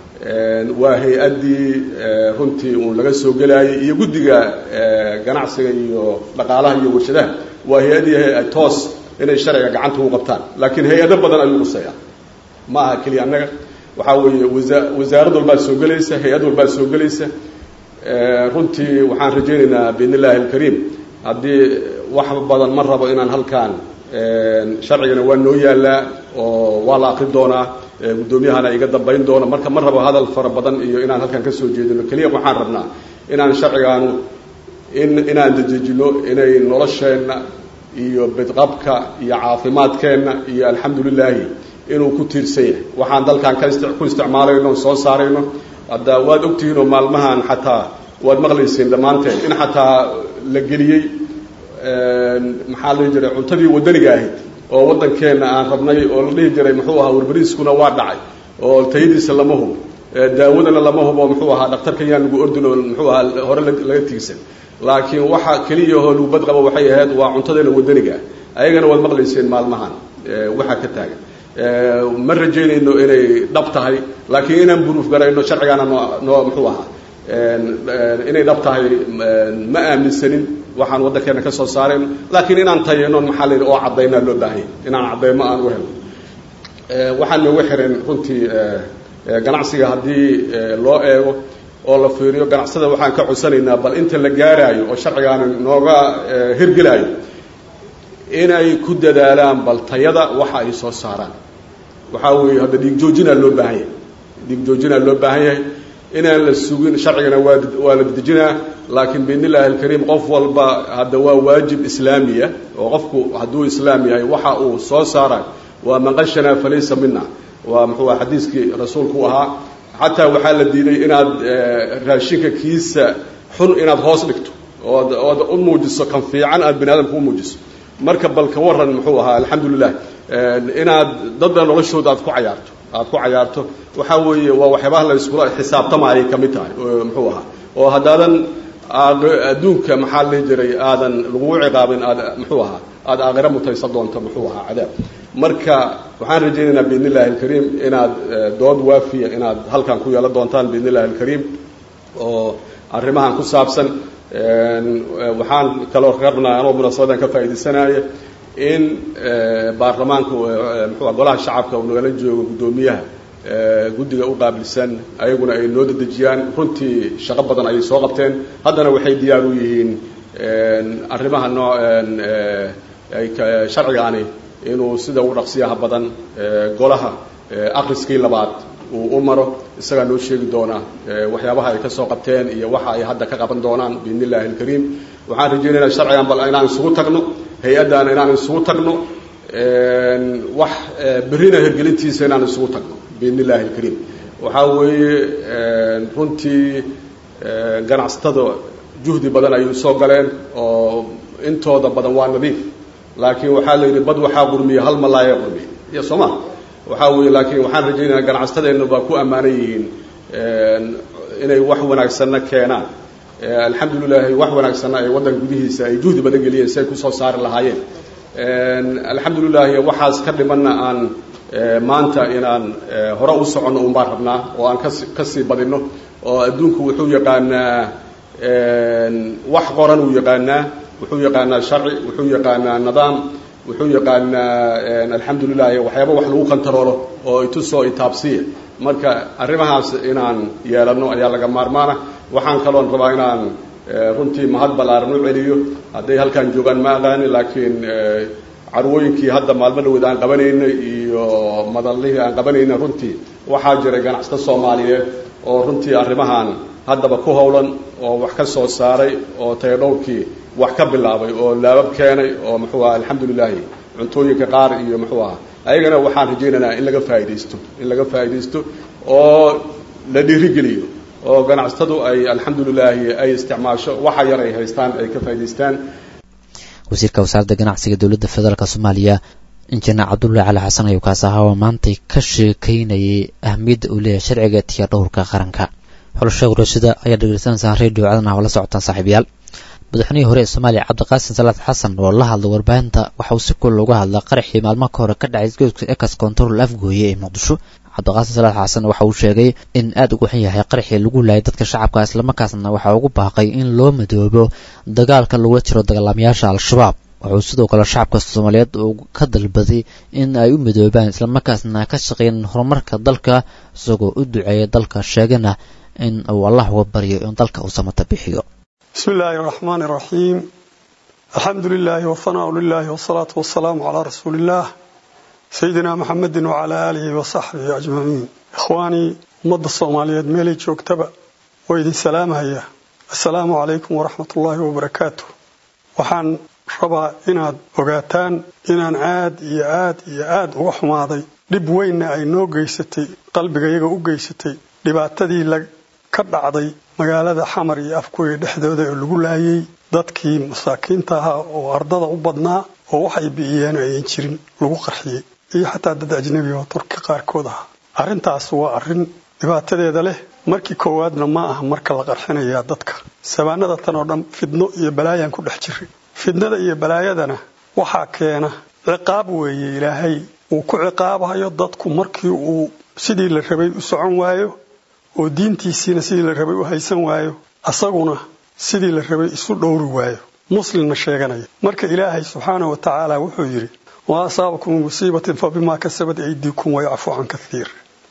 waa hay-addii runtii uun laga soo gelayay iyo guddiga ganacsiga iyo dhaqaalaha iyo warshadaha waa hay-addii toos inay sharciga gacanta u qabtaan laakiin hay-ado badan ayuu quseeyaa ma aha keliya annaga waxaa weeye wasa wasaarad walbaa soo gelaysa hay-ad walbaa soo gelaysa runtii waxaan rajaynaynaa biidn illaahi alkariim haddii wax badan ma rabo inaan halkaan sharcigana waa noo yaalaa oo waa la akri doonaa guddoomiyahana iga dambayn doona marka ma rabo hadal fara badan iyo inaan halkaan kasoo jeedino keliya waxaan rabnaa inaan sharcigaanu in inaan dejejino inay nolosheenna iyo bidqabka iyo caafimaadkeenna iyo alxamdu lilaahi inuu ku tiirsan yahay waxaan dalkan ka ku isticmaalayno soo saarayno hadda waad ogtihiinoo maalmahan xataa waad maqlaysiin dhammaanteen in xataa la geliyey maxaa la dhihi jiray cuntadii waddaniga ahayd oo waddankeenna aan rabnay oo la dhihi jiray muxuu ahaa warbariiskuna waa dhacay oo tayadiisa lama hubo daawadana lama hubo muxuu ahaa dhaktarkan yaan lagu ordin oo muxuu ahaa hore laga tiigsan laakiin waxa keliya oo lagu badqabo waxay ahayd waa cuntadeena waddaniga ah ayagana waad maqlayseen maalmahan waxaa ka taagan ma rajaynayno inay dhab tahay laakiin inaan buruuf garayno sharcigaana noo noo muxuu ahaa inay dhab tahay ma aaminsanin waxaan waddankeena ka soo saarayno laakiin inaan tayano maxaa la yidhi oo caddaynaa loo baahanya inaan caddaymo aan u helno waxaan nooga xiran runtii ganacsiga haddii loo eego oo la fiiriyo ganacsada waxaan ka codsanaynaa bal inta la gaaraayo oo sharcigaana nooga hirgelaayo inay ku dadaalaan bal tayada waxa ay soo saaraan waxaa weeye hadda dhiig joojinaa loo baahan yahay dhiig joojinaa loo baahan yahay inaan la sugin sharcigana waa waa la dejinaa laakiin biidn illahi alkariim qof walba hadda waa waajib islaamiya oo qofku hadduu islaam yahay waxa uu soo saarayo waa man qashanaa falaysa mina waa muxuu aha xadiiskii rasuulku ahaa xataa waxaa la diiday inaad raashinka kiisa xun inaad hoos dhigto ood ood u muujiso kan fiican aad bani aadamka u muujiso marka bal ka waran muxuu ahaa alxamdulilah inaad dadna noloshooda aad ku cayaarto aad ku cayaarto waxaa weeye waa waxyaabaha la iskula xisaabtamaayay ka mid tahay muxuu ahaa oo haddaadan adduunka maxaa la dhihi jiray aadan lagugu ciqaabin aad muxuu ahaa aada aakhiro mutaysan doonto muxuu ahaa cadaab marka waxaan rajaynaynaa biidn illahi alkariim inaad dood waafiya inaad halkan ku yeelan doontaan biidn illahi alkariim oo arrimahan ku saabsan waxaan kaloo rabnaa anoo munaasabadan ka faa'iidaysanaya in baarlamaanka muxuu golaha shacabka uu nagala joogo guddoomiyaha guddiga u qaabilsan ayaguna ay noo dedejiyaan runtii shaqo badan ayay soo qabteen haddana waxay diyaar u yihiin arrimaha noo sharcigaani inuu sida ugu dhaqsiyaha badan golaha akriskii labaad uu u maro isagaa noo sheegi doona waxyaabaha ay ka soo qabteen iyo waxa ay hadda ka qaban doonaan biidn illahi alkariim waxaan rajaynaynaa sharcigan bal inaan isugu tagno hay-addan inaan isugu tagno wax berrina hirgelintiisa inaan isugu tagno biidn illahi alkariim waxaa weeye runtii ganacsatada juhdi badan ayay usoo galeen oo intooda badan waa nadiif laakiin waxaa la yidhi bad waxaa qurmiya hal malaaya qurmiya iyo sooma waxaa weeye laakiin waxaan rajaynayaa ganacsatadeenna baa ku ammaanan yihiin inay wax wanaagsanna keenaan alxamdulilaahi wax wanaagsanna ay waddanka gudihiisa ay juhdi badan geliyeen si ay kusoo saari lahaayeen alxamdulilaahi waxaas ka dhimanna aan maanta inaan hore u soconno un baan rabnaa oo aan kasi kasii badinno oo adduunku wuxuu yaqaanaa wax qoran uu yaqaanaa wuxuu yaqaanaa sharci wuxuu yaqaanaa nidaam wuxuu yaqaanaa alxamdulilahi waxyaaba wax lagu kantaroolo oo itusoo itaabsiya marka arrimahaas inaan yeelanno ayaa laga maarmaana waxaan kaloon rabaa inaan runtii mahad ballaaran u celiyo hadday halkaan joogaan ma aqaani laakiin carwooyinkii hadda maalmo dhaweed aan qabanaynay iyo madallihii aan qabanaynay runtii waxaa jiray ganacsato soomaaliyeed oo runtii arrimahan haddaba ku howlan oo wax ka soo saaray oo tayadhowrkii wax ka bilaabay oo laabab keenay oo muxuu aha alxamdulilaahi cuntooyinka qaar iyo muxuu aha ayagana waxaan rajaynaynaa in laga faaidaysto in laga faa'iidaysto oo la dhiirigeliyo oo ganacsatadu ay alxamdulilaahi ay isticmaasho waxa yar ay haystaan ay ka faa'idaystaan wasiirka wasaaradda ganacsiga dowladda federaalk soomaaliya injineer cabdullahi cali xasan ayuu kaas ahaa oo maantay ka sheekaynayay ahmiyadda uu leeyahay sharciga tiya dhowrka qaranka xulasha warashada ayaa dhegeysanaysaa radio caadan oo la socotaan saaxiibayaal madaxweynihii hore ee soomaaliya cabdiqaasim salaad xasan oo la hadlay warbaahinta waxa uu si kul looga hadlaa qaraxii maalmo ka hore ka dhacay isgoyska ekas control afgooye ee muqdisho cabdiqaasim salaad xasan waxa uu sheegay in aad ugu xun yahay qaraxii lagu laayay dadka shacabka islamarkaasna waxa ugu baaqay in loo madoobo dagaalka lagula jiro dagaalamayaasha al-shabaab wuxuu sidoo kale shacabka soomaaliyeed uu ka dalbaday in ay u midoobaan islamarkaasna ka shaqeeyaan horumarka dalka isagoo u duceeya dalka sheegana in uu allah uga baryo in dalka uu samata bixiyo بسم الله الرحمن الرحيم الحمد لله والثناء لله والصلاة والسلام على رسول الله سيدنا محمد وعلى آله وصحبه أجمعين إخواني مد الصومالية ميلي جوكتبا وإذن سلام هيا السلام عليكم ورحمة الله وبركاته وحان ربا إناد وقاتان إنان عاد إيا عاد إيا عاد وحماضي dhib weynna ay noo geysatay qalbiga iyaga u geysatay dhibaatadii la ka dhacday magaalada xamar iyo afkuya dhexdooda oo lagu laayay dadkii masaakiinta ahaa oo ardada u badnaa oo waxay bi'iyeen ayan jirin lagu qarxiyey iyo xataa dad ajnebi oo turki qaarkood ahaa arrintaas waa arrin dhibaatadeeda leh markii koowaadna ma aha marka la qarxinayaa dadka sabaanada tan oo dhan fidno iyo balaayaan ku dhex jiray fidnada iyo balaayadana waxaa keena ciqaab weeye ilaahay uu ku ciqaabayo dadku markii uu sidii la rabay u socon waayo oo diintiisiina sidii la rabay u haysan waayo asaguna sidii la rabay isu dhowri waayo muslimna sheeganaya marka ilaahay subxaana wa tacaala wuxuu yidhi wa asaabakum musiibatin fa bimaa kasabad aydiikum wayacfu can kaiir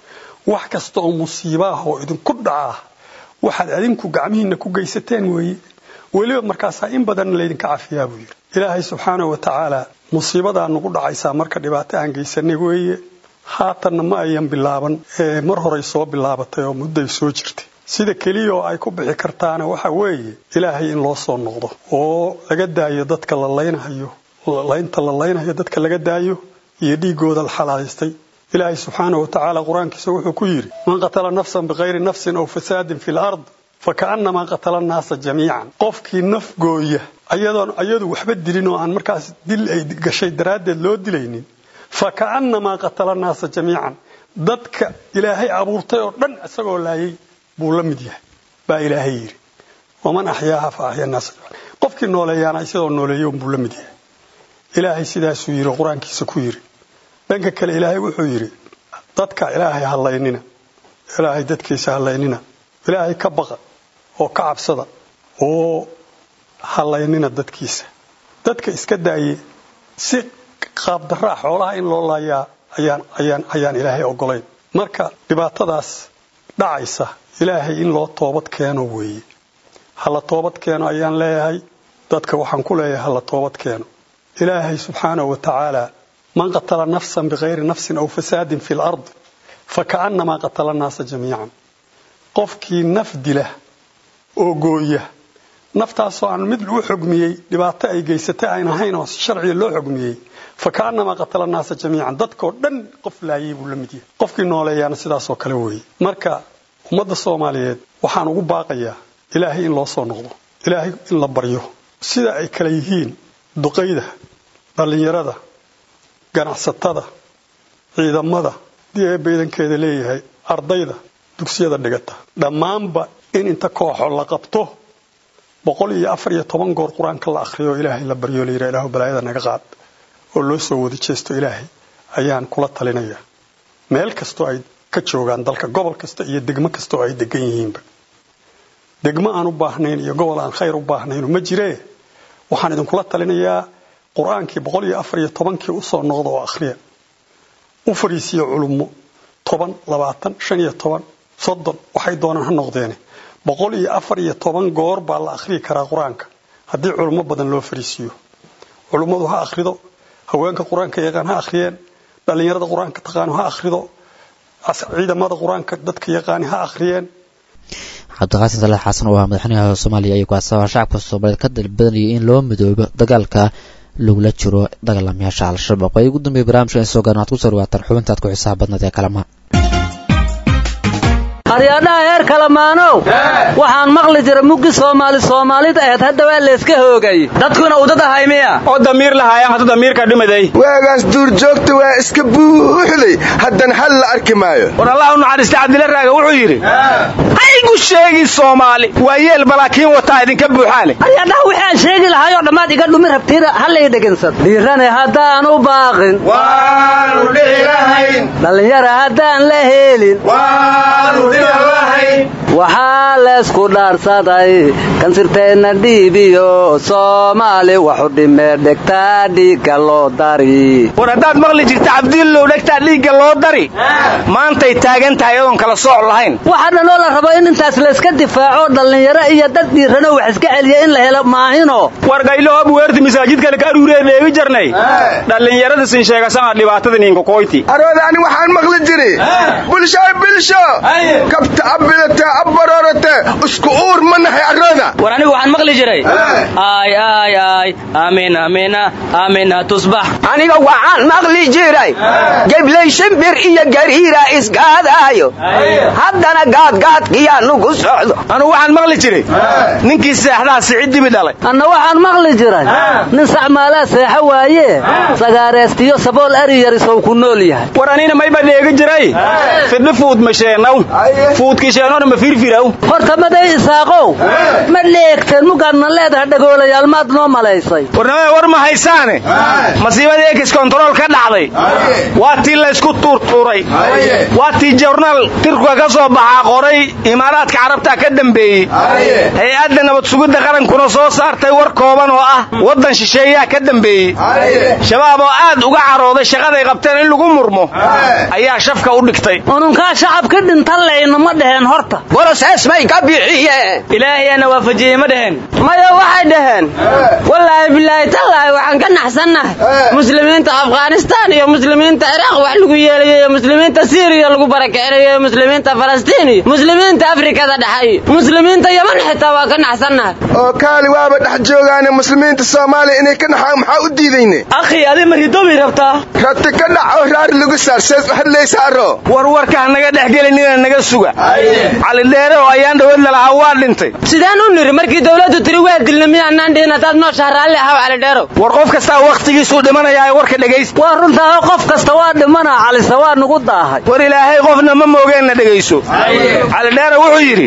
wax kasta oo musiiba ah oo idinku dhacaa waxaad adinku gacmihiinna ku geysateen weeye weliba markaasaa in badanna laydinka cafiyaa buu yidhi ilaahay subxaana wa tacaala musiibadaa nagu dhacaysaa marka dhibaato aan geysanay weeye haatanna ma ayan bilaaban ee mar horay soo bilaabatay oo mudday soo jirtay sida keliya oo ay ku bixi kartaana waxa weeye ilaahay in loo soo noqdo oo laga daayo dadka la laynahayo laynta la laynayo dadka laga daayo iyo dhiigooda la xalaalaystay ilaahay subxaana wa tacaala qur-aankiisa wuxuu ku yidhi man qatala nafsan bikayri nafsin aw fasaadin fi lard fakaannamaa qatala annaasa jamiican qofkii naf gooya ayadoon ayadu waxba dilin oo aan markaas dil ay gashay daraaddeed loo dilaynin fakaannamaa qatala annaasa jamiican dadka ilaahay abuurtay oo dhan isagoo laayay buu la mid yahay baa ilaahay yidhi waman axyaaha fa axya naasa qofkii nooleeyaana isagoo nooleeyo buu la mid yahay ilaahay sidaasuu yidhi qur-aankiisa ku yidhi dhanka kale ilaahay wuxuu yidhi dadka ilaahay hallaynina ilaahay dadkiisa hallaynina ilaahay ka baqa oo ka cabsada oo hallaynina dadkiisa dadka iska daaye si qaabdaraa xoolaha in loo laayaa ayaan ayaan ayaan ilaahay ogolayn marka dhibaatadaas dhacaysa ilaahay in loo toobad keeno weeye hala toobad keeno ayaan leeyahay dadka waxaan ku leeyahay hala toobad keeno ilaahay subxaanahu wa tacaala man qatala nafsan bikayri nafsin aw fasaadin fi lard fakaannamaa qatala annaasa jamiican qofkii naf dila oo gooya naftaasoo aan mid u xugmiyey dhibaato ay geysatay ayn ahayn oo sharciga loo xugmiyey fakaannamaa qatala annaasa jamiican dadkoo dhan qof laayay buu la mid yahay qofkii nooleeyaana sidaasoo kale weeye marka ummadda soomaaliyeed waxaan ugu baaqayaa ilaahay in loo soo noqdo ilaahay in la baryo sida ay kale yihiin duqayda dhallinyarada ganacsatada ciidamada dii ee baydankeeda leeyahay ardayda dugsiyada dhigata dhammaanba in inta kooxo la qabto boqol iyo afar iyo toban goor qur-aanka la akhriyo ilaahay la baryo la yidhaha ilaahu balaayada naga qaad oo loo soo wada jeesto ilaahay ayaan kula talinaya meel kastoo ay ka joogaan dalka gobol kasta iyo degmo kasta oo ay degan yihiinba degmo aan u baahnayn iyo gobol aan khayr u baahnayn ma jiree waxaan idinkula talinayaa qur-aankii boqol iyo afar iyo tobankii usoo noqda oo akhriya u fariisiyo culummo toban labaatan shan iyo toban soddon waxay doonaan ha noqdeene boqol iyo afar iyo toban goor baa la akhriyi karaa qur-aanka haddii culummo badan loo fariisiiyo culummadu ha akhrido haweenka qur-aanka yaqaan ha akhriyeen dhallinyarada qur-aanka taqaano ha akhrido ciidamada qur-aanka dadka yaqaani ha akhriyeen cabdiqaasim salaad xasan oo ah madaxweynaha soomaaliya ayuu kaasaba shacabka soomaaliyeed ka dalbadanayay in loo midoobo dagaalka lagula jiro dagaalamayaasha al-shabaab ay ugu dambeeyay barnaamijka in soo gaarna waxad ku soo dhawaataan xubintaad ku xisaab badnaed ee kalama aryaadhaha heer kalamaanow waxaan maqli jira muggi soomaali soomaalida aheed hadda waa layska hoogay dadkuna udad ahay miya oo damiir lahaayaan hada damiirka dhimaday waagaas duurjoogta waa iska buuxday haddana hal la arki maayo war allah u naxariista cabdila raaga wuxuu yidhi haygu sheegi soomaali waa yeel balaakiin wataa idinka buuxaane aryaadhaha wixii aan sheegi lahaayoo dhammaad iga dhumi rabtiina hallay dhegansan dhiirane haddaan u baaqin waanu dhici lahayn dhallinyara haddaan la helin waanu dhici lahayn waxaa leesku dhaarsaday kansirteenna dhiibiyo soomaali waxu dhimee dhegtaa dhiigga loo dari war haddaad maqli jirta cabdillow dhegtaa dhiigga loo dari maantay taagan tahay adoon kala sooc lahayn waxa dhanoo la rabo in intaas layska difaaco dhallinyaro iyo dad dhiirano wax iska celiya in la helo maahino war gayloho buweerti masaajid kale ka aruuree dheegi jarnay dhallinyarada sin sheegasana dhibaatada ninkakoyti arooda ani waxaan maqli jiri bulshoy bilsho kabta abidate abbaroorate isku uur ma nahay arooda war anigu waxaan maqli jiray ay ay ay aamin aamina aamina tusbax aniga waxaan maqli jiray gebley shimbir iyo gariira isgaadaayo haddana gaadgaadkiyaa nugu socdo anugu waxaan maqli jiray ninkii seexdaha sicid dibi dhalay anna waxaan maqli jiray nin sacmaalaa seexo waaye sagaareestiyo sabool ari yarisow ku nool yahay war anina mayba dheegi jiray fidhi fuud ma sheenow fuudkisheenona ma firfiraw horta maday isaaqow ma dheegteen mugaadna leedaha dhagoolayaal maad noo malaysay warnamada war ma haysaane masiibada ekis kontarool ka dhacday waa tii laysku tuurtuuray waa tii jornaal tirkuga ka soo baxaa qoray imaaraadka carabta ka dambeeyey hay-adda nabad sugidda qarankuna soo saartay war kooban oo ah waddan shisheeyaa ka dambeeyey shabaab oo aad uga carooday shaqaday qabteen in lagu murmo ayaa shafka u dhigtay ununkaa shacabka dhintan layna ma dheheen horta borosees may ka bixiyeen ilaahiyana waafajiyey ma dheheen maya waxay dhaheen wallaahi bilaahi tallaahi waxaan ka naxsannahay muslimiinta afghanistaan iyo muslimiinta ciraaq wax lagu yeelayo iyo muslimiinta siiriya lagu barakicinayo iyo muslimiinta falastiin iyo muslimiinta afrikada dhexe iyo muslimiinta yaman xitaa waa ka naxsannahay oo kaali waaba dhex joogaane muslimiinta soomaaliya inay ka naxaan maxaa u diidayne akhi adi ma ridobi rabtaa rabti ka dhac oo raari lagu saar sees u hadlaysaaro warwarka ha naga dhex gelinina naga suga calidheere oo ayaan dhawad lalahaa waa dhintay sidaan u niri markii dawladdu tiri waa dilna miyaanaan dhihin haddaad nooshaha raalli ahaw calidheerow war qof kastaa wakhtigiisuu dhimanayaa warka dhegaysta waa runtaa qof kasta waa dhimanaa calise waa nugu daahay war ilaahay qofna ma moogeenna dhegayso calidheere wuxuu yidhi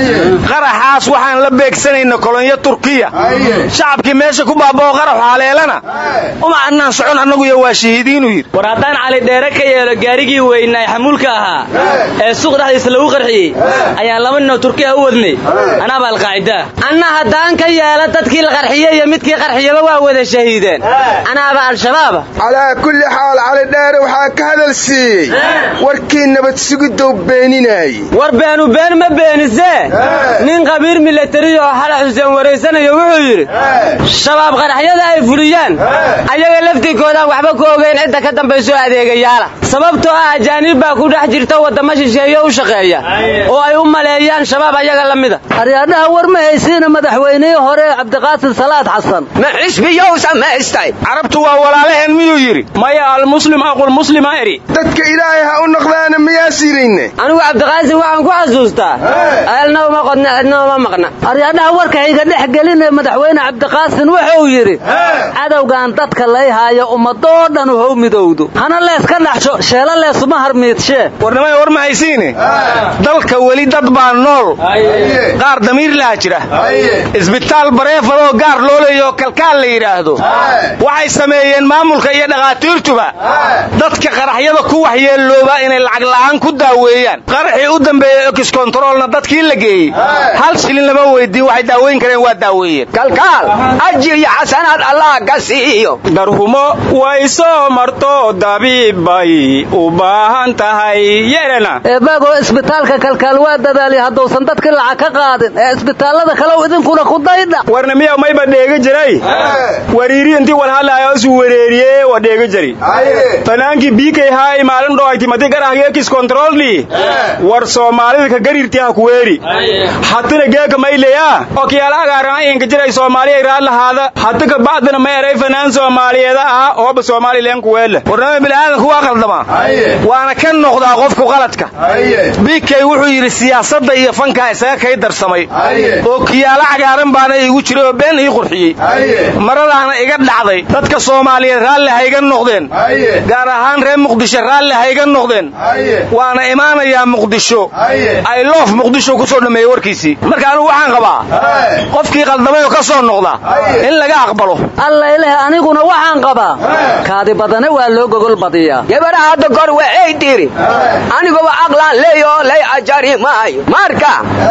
qaraxaas waxaan la beegsanayna kolonyo turkiya shacabkii meesha ku baabao qaraxu haleelana uma annaan socon annagu iyo waa shahiidiinuu yidhi war haddaan calidheere ka yeelo gaarigii weynaay xamuulka ahaa ee suuq dhexdiisa lagu qarxiyey ayaan laba ninoo turkiya u wadnay anaaba alqaacidaa anna haddaan ka yeelo dadkii la qarxiyey iyo midkii qarxiyaba waa wada shahiideen anaaba al-shabaaba calaa kulli xaal calidheere waxaa ka hadal siiyey warkii nabad sugidow beeninaayey war beenu been ma beenisee nin qabiir milatari oo xala xuseen waraysanayo wuxuu yidhi shabaab qaraxyada ay fuliyaan ayaga laftirkoodaan waxba ku ogeyn cidda ka dambayso adeegayaala sababtoo ah ajaaniib baa ku dhex jirta waddamo shisheeyo u shaqeeya oo ay u maleeyaan shabaab ayaga la mida aryaadhaha war ma haysiina madaxweynihii hore cabdiqaasim salaad xasan ma xisbiyow samaystay carabtu waa walaalaheen miyuu yidhi maya almuslim aqulmuslima eri dadka ilaahay ha u noqdaana miyaa sirayne anigu cabdiqaasim waxaan ku xasuustaa eelna uma qodna cidna uma maqna aryaadhaha warka hayga dhex gelinee madaxweyne cabdiqaasin wuxuu yidhi cadowgan dadka lay haayo ummadoo dhan u how midowdo hana leeska dhaxsho sheelo leesuma harmiidshee warnimada war ma haysiine dalka weli dad baa nool qaar damiir laha jira isbitaal bareefadoo gaar loo leeyaoo kalkaal la yidhaahdo waxay sameeyeen maamulka iyo dhakhaatiirtuba dadka qaraxyada ku waxyeellooba inay lacag la'aan ku daaweeyaan qaraxii u dambeeyey okiskontaroolna dadkii la geeyey hal shilin lama weydiin waxay daaweyn kareen waa daaweeyeen kalkaal ajir iyo xasanaad allah ka siiyo darhumo way soo marto dabiib bay u baahan tahay yeelena eebagoo isbitaalka kalkaal waa dadaaliya haddousan dadkii lacag ka qaadin ee isbitaallada kalew idinkuna ku daydha warna miya mayba dheega jiray wariiri intii walhadlaayo isu wereeriye wa dheega jari fanaankii biikay haay maalin dhoayti madi garahgeekis kontrolni war soomaalida ka garirti ha kuweeri hatina geeka mayleya okiyaala agaarana inka jiray soomaaliya iraad lahaada hati ka bacdina ma eray fanaan soomaaliyeeda ah ooba soomaalileen kuweele warnama bilaadanku waa qaldama waana ka noqdaa qofku qaladka biikay wuxuu yidhi siyaasadda iyo fankaa isaga kay darsamay oo kiyaalo cagaaran baana iigu jiray oo been ii qurxiyey maradaana iga dhacday dadka soomaaliyeed raalli ha iga noqdeen gaar ahaan reer muqdisho raalli ha iga noqdeen waana imaanayaa muqdisho ay loof muqdisho ku soo dhammeeyey warkiisii marka anugu waxaan qabaa qofkii qaldamay oo ka soo noqda in laga aqbalo allayleh aniguna waxaan qabaa kaadi badane waa loo gogol badiyaa gabadha hadda kor waxay tiri aniguba aqlaan leeyoo lay ajari maayo marka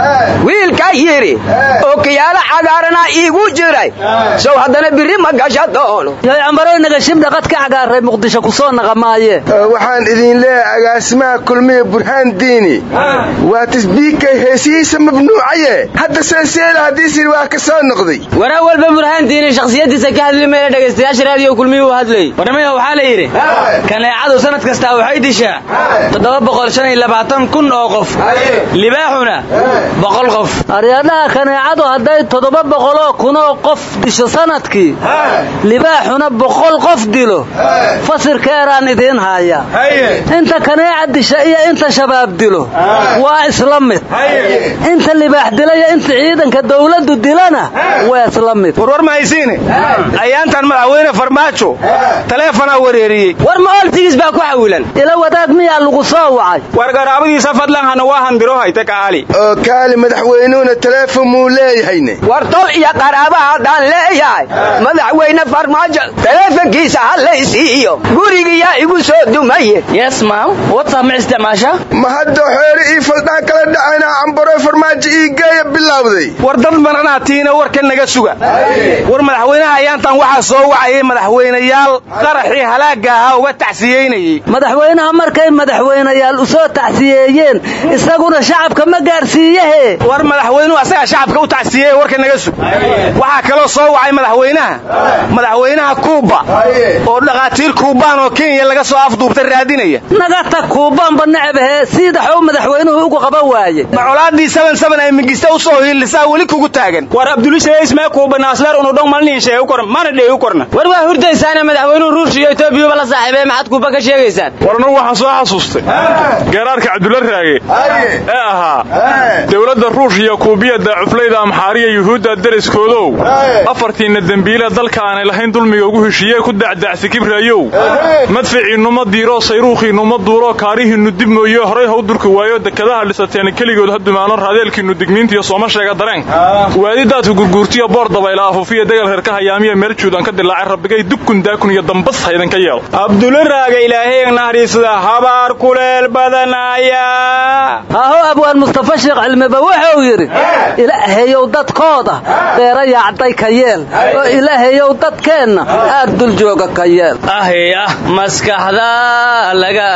wiilka yidhi okiyaalo cagaarana iigu jiray sow haddana birri ma gasha doono yaycambaroy nagashibdha qad ka cagaaray muqdisho ku soo naqa maaye waxaan idin leeyahay agaasimaha kulmiya burhaan diini waa tisbiikay heesihiisa mamnuucaye hadda seeseela haddii sir waa ka soo noqday waraa walba burhaan diini shakhsiyaddiisa ka hadli mayna dhegaystayaasha raadiyo kulmiyuu hadlayy warnamaya waxaa la yidhi kaneecadu sanad kastaa waxay dishaa toddoba boqol shan iyo labaatan kun oo qof libaaxuna boqol qof aryadhaha kaneecadu hadday toddoba boqoloo kunoo qof disho sanadkii libaaxuna boqol qof dilo fasirkeeraan idiin haaya inta kaneeca disha iyo inta shabaab dilo waa isla mid inta libaax dila iyo inta ciidanka dawladdu dilana waa isla mid warwar ma haysiine ayaantan madaxweyne farmaajo taleefonaa wareeriyey war ma oltigiis baa ku xawilan ila wadaag miyaa lagu soo wacay war garaabadiisa fadlan hana waa handiro hayta kaali oo kaali madaxweynuhuna taleefon muu leeyahayne war tol iyo qaraaba haddaan leeyahay madaxweyne farmaajo taleefonkiisa ha laysiiyo gurigiyaa igu soo dumaye yes mam whatsapp ma isticmaasha ma hadda xoore ii faldhaan kala dhacayna cambaro farmaajo ii geeya bilowday war dad maranaa tiina warka naga suga war madaxweynaha ayaantan waxaa soo wacayay madaxweynayaal qaraxii halaagga ahaa uga tacsiyeynayey madaxweynaha markay madaxweynayaal u soo tacsiyeeyeen isaguna shacabka ma gaarsiiyehe war madaxweynuhu asagaa shacabka u tacsiyeeye warka naga sug waxaa kaloo soo wacay madaxweynaha madaxweynaha kuuba oo dhakhaatiir kuubaan oo kenya laga soo afduubta raadinaya nagata kuubaanba necbahe siidaxow madaxweynuhu ugu qaban waaye macolaadii saban saban ay migista u soo hiilisaa weli kugu taagan war abdulishaismee kuuba naasleer unudhong malniin sheegu koran mana dheegu korna war waa hurdaysaana madaxweynuhu ruush iyo etoobiyuba la saaxiibee maxaad kuuba ka sheegaysaan war anugu waxaan soo xasuustay geeraarka cabdulla raage ee ahaa dowladda ruush iyo kuubiyadda cuflayda amxaariya yuhuudda deriskoodow afartiinna dembiile dalka aanay lahayn dulmiga ugu heshiiyee ku dacdacsi kibraayow madficiinnuma diiroo sayruukhiinnuma duuroo kaarihiinnu dib mooye horay haw durki waayo dekadaha dhisateena keligood ha dumaano raadeelkiinnu digniintiyo sooma sheega dareenka waadidaadku gurguurtiyo boor dabayla afuufiya degal reerka hayaamiya meel juudan ka dilaacay rabbigay dukun daakun iyo dambas haydanka yeel abdulla raaga ilaahay naxariisada habaar kuleel badanaya haho abwaan mustafa sheekh cilmiba wuxuu yidhi ilaahayow dadkooda beera yaacday ka yeel oo ilaahayow dadkeenna aad dul jooga ka yeel ahya maskaxda laga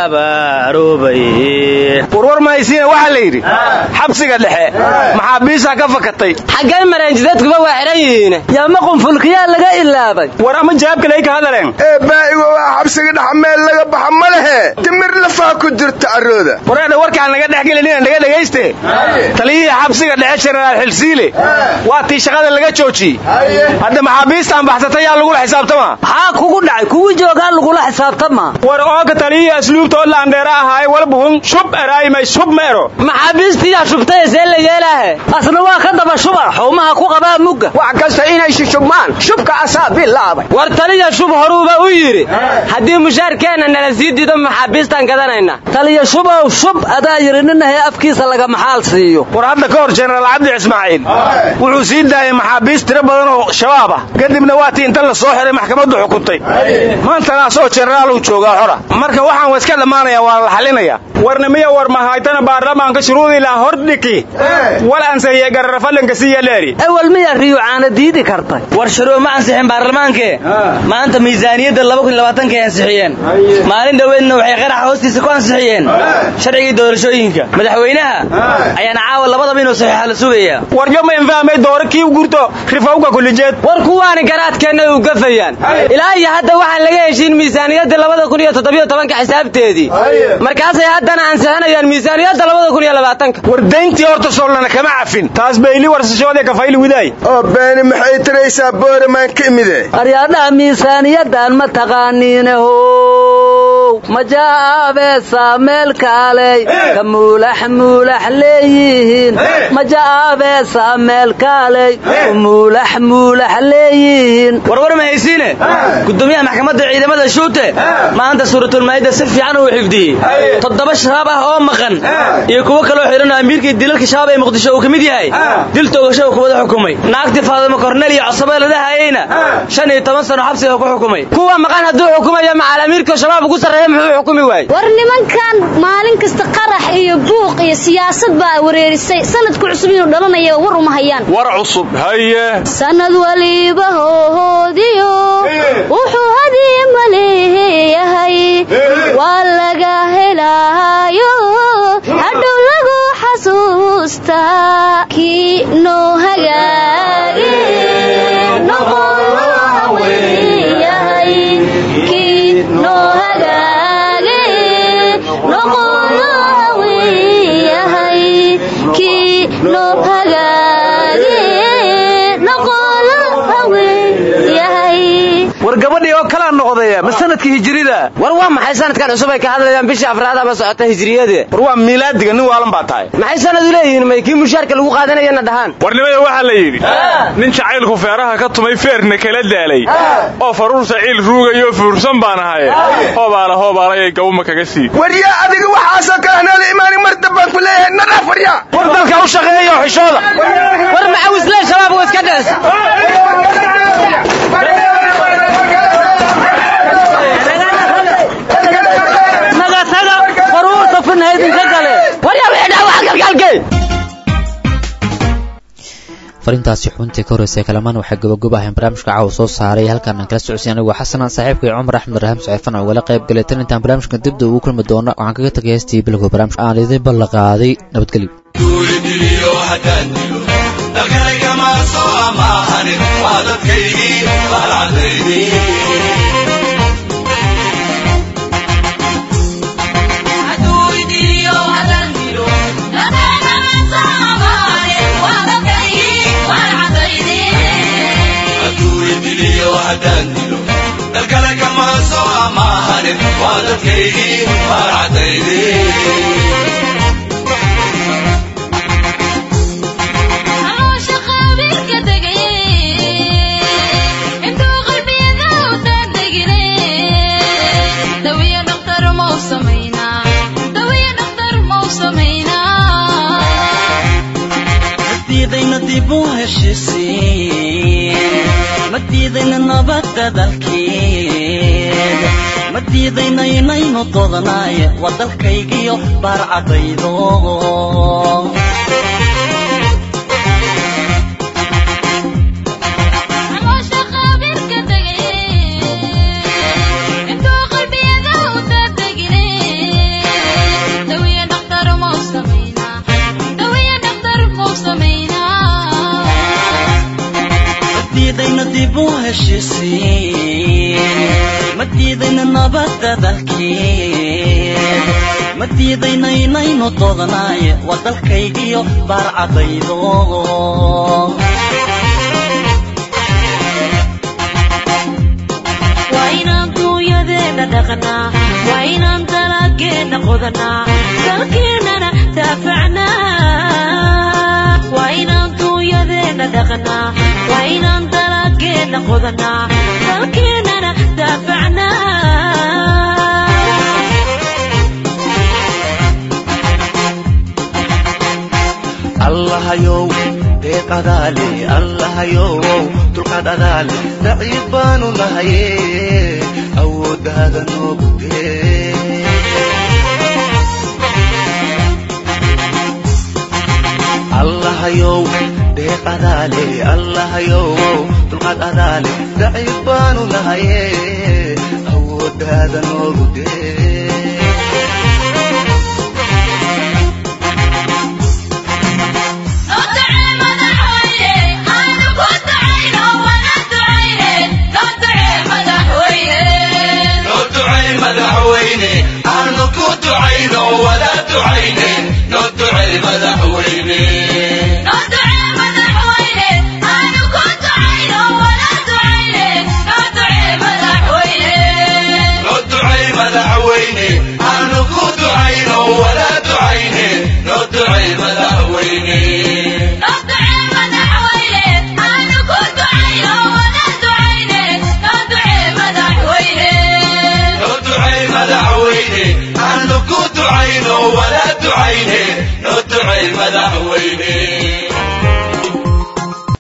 abaaroobay warwar mahaysiina waxaa la yidhi xabsiga dhexe maxaabiistaa ka fakatay xaggay mareenjidadkuba waa xidhan yihiin yaama qunfulkiyaa laga ilaabay war ama jawaabkalay ka hadaleen ee baa'igo waa xabsiga dhex meel laga baxa ma lehe timir lafaa ku jirta arooda wareedha warkaan naga dhex gelinin naga dhegayste taliyihii xabsiga dhexe jenaraal xilsiile waa tii shaqada laga joojiyey hadda maxaabiistaan baxsatay yaa lagula xisaabtama maxaa kugu dhacay kuwii joogaa lagula xisaabtama war ooka taliyihii asluubta oo laandheera ahaay walbuhun shub eraymay shub ma ero maxaabiistiyaa shubtay see la yeelaahe asna waa ka daba shuba xawmaha ku qabaa mugga wax kasta inay shushubmaan shubka asaa bilaabay war taliya shub horuuba u yidhi haddii mushaarkeenna nala sii dido maxaabiistaan gadanayna taliya shubow shub adaa yidhi ninahay afkiisa laga maxaal siiyo war hadda ka hor jenaraal cabdi ismaaciil wuxuu sii daayay maxaabiist tiro badan oo shabaab ah kadibna waa tii inta la soo xiray maxkamaddu xukuntay maantana asagoo jenaraal uu joogaa xora marka waxaan wa iska dhammaanaya waa la xalinaya warna miya war mahaytana baarlamaanka shuruudii laa hor dhiki wal ansahiye gararafalanka siyaleeri ewel miyaa riyo caana diidi kartay war sharoo ma ansixin baarlamaankee maanta miisaaniyadda ay ansixiyeen maalin dhoweedna waxay qaraxa hoostiisa ku ansixiyeen sharcigii doorashooyinka madaxweynaha ayaana caawa labadaba inuu saxiixa la sugayaa waryo ma infahmay dooro kii gurto rifawga kulijeed war kuwaani garaadkeenna u gafayaan ilaa iyo hadda waxaan laga heshiin miisaaniyadda labada kun iyo toddobiyo tobanka xisaabteedii markaasay haddana ansixinayaan miisaaniyadda labada kun iyo labaatanka war dayntii horta soolana kama cafin taas bayli warsashoodee kafayli widaay oo beeni maxay tiraysaa booramaan ka imide aryaadhaha miisaaniyaddan ma taqaaniinahow majaabeesa meel kaaley ka muulax muulax leeyihiin majaabeesa meel kaaley ka muulax muulax leeyihiin warwar ma haysiine gudoomiyaha maxkamadda ciidamada shuute maanta suuratulmaayidda si fiican uu xifdiyey toddoba shabaab ah oo maqan iyo kuwo kaloo xidhan amiirkii dilalka shabaab ee muqdisho uu ka mid yahay dil toogasho uu kubada xukumay naagtii faadimo kornel iyo cosabee ladahayeyna shan iyo toban sano xabsiga ku xukumay kuwa maqan hadduu xukumayo macal amiirka shabaab ugu sarreeya muxuu xukumi waayey war nimankan maalin kasta qarax iyo buuq iyo siyaasad baa wareerisay sanadku cusub inuu dhalanaya war uma hayaan war cusub haye sanad waliba hoohoodiyo wuxuu hadiye maleeyahay waa laga helaayo hadhow lagu xasuustaa kii noo hagaage war gabadhii oo kalaa noqdaya ma sanadkii hijrida war waa maxay sanadkan cusub ay ka hadlayaan bishii afraad ama socota hijriyade war waa miilaadiga nin waalan baa tahay maxay sanad u leeyihiin may kii mushaarka lagu qaadanayana dhahaan warnimada waxaa la yidhi nin jacaylku feeraha ka tumay feerna kala daalay oo faruurta ciil ruugayo fuursan baan ahaye hoobaala hoobaalayay gawma kaga sii waryaa adiga waxaasoo kale hanaala imaani mar dambaan ku leeyahay nadhaaf waryaa war dalka u shaqeeyo xishooda war macawislee shabaab oo iska dhees farintaasi xubintii ka horreysay kalamaan waxay gobogob ahayn barnaamijka caawa soo saaray halkaan aan kala socodsiy anigu xasanaan saaxiibkay cumar axmed raham saciifan oo igala qayb galay tan intaan barnaamijka dibda ugu kulmi doono waxaan kaga tagay heestii bilowga barnaamijka aan idin ballanqaaday nabadgelyo dalkale kama soo amaahanin waa dadkaygii baarcadaydii ma diidayna nabadda dalkeed ma diidayna inaynu doodanaay waa dalkaygiyo baarcadaydo diidayna dib u heshisiin ma diidayna nabadda dalkeed ma diidayna inaynu doodanaay waa dalkaygiyo baarcadaydo waa inaan duunyadeena dhaqnaa waa inaan dalageenna qodanaa dalkeennana daafacnaa waa inaan duunyadeena dhaqnaa waa inaan dalageenna qodanaa dalkeennana daafacnaa allahayow deeq adaale allahayow dulqaad adaale daciif baanu nahaye awooddaada noogu dee allahayow deeq adaale allahayow dulqaad adaale daciif baanu nahaye awooddaada noogu dee noo ducay madaxweyne aanu ku ducayno wada ducayne noo ducay madaxweyne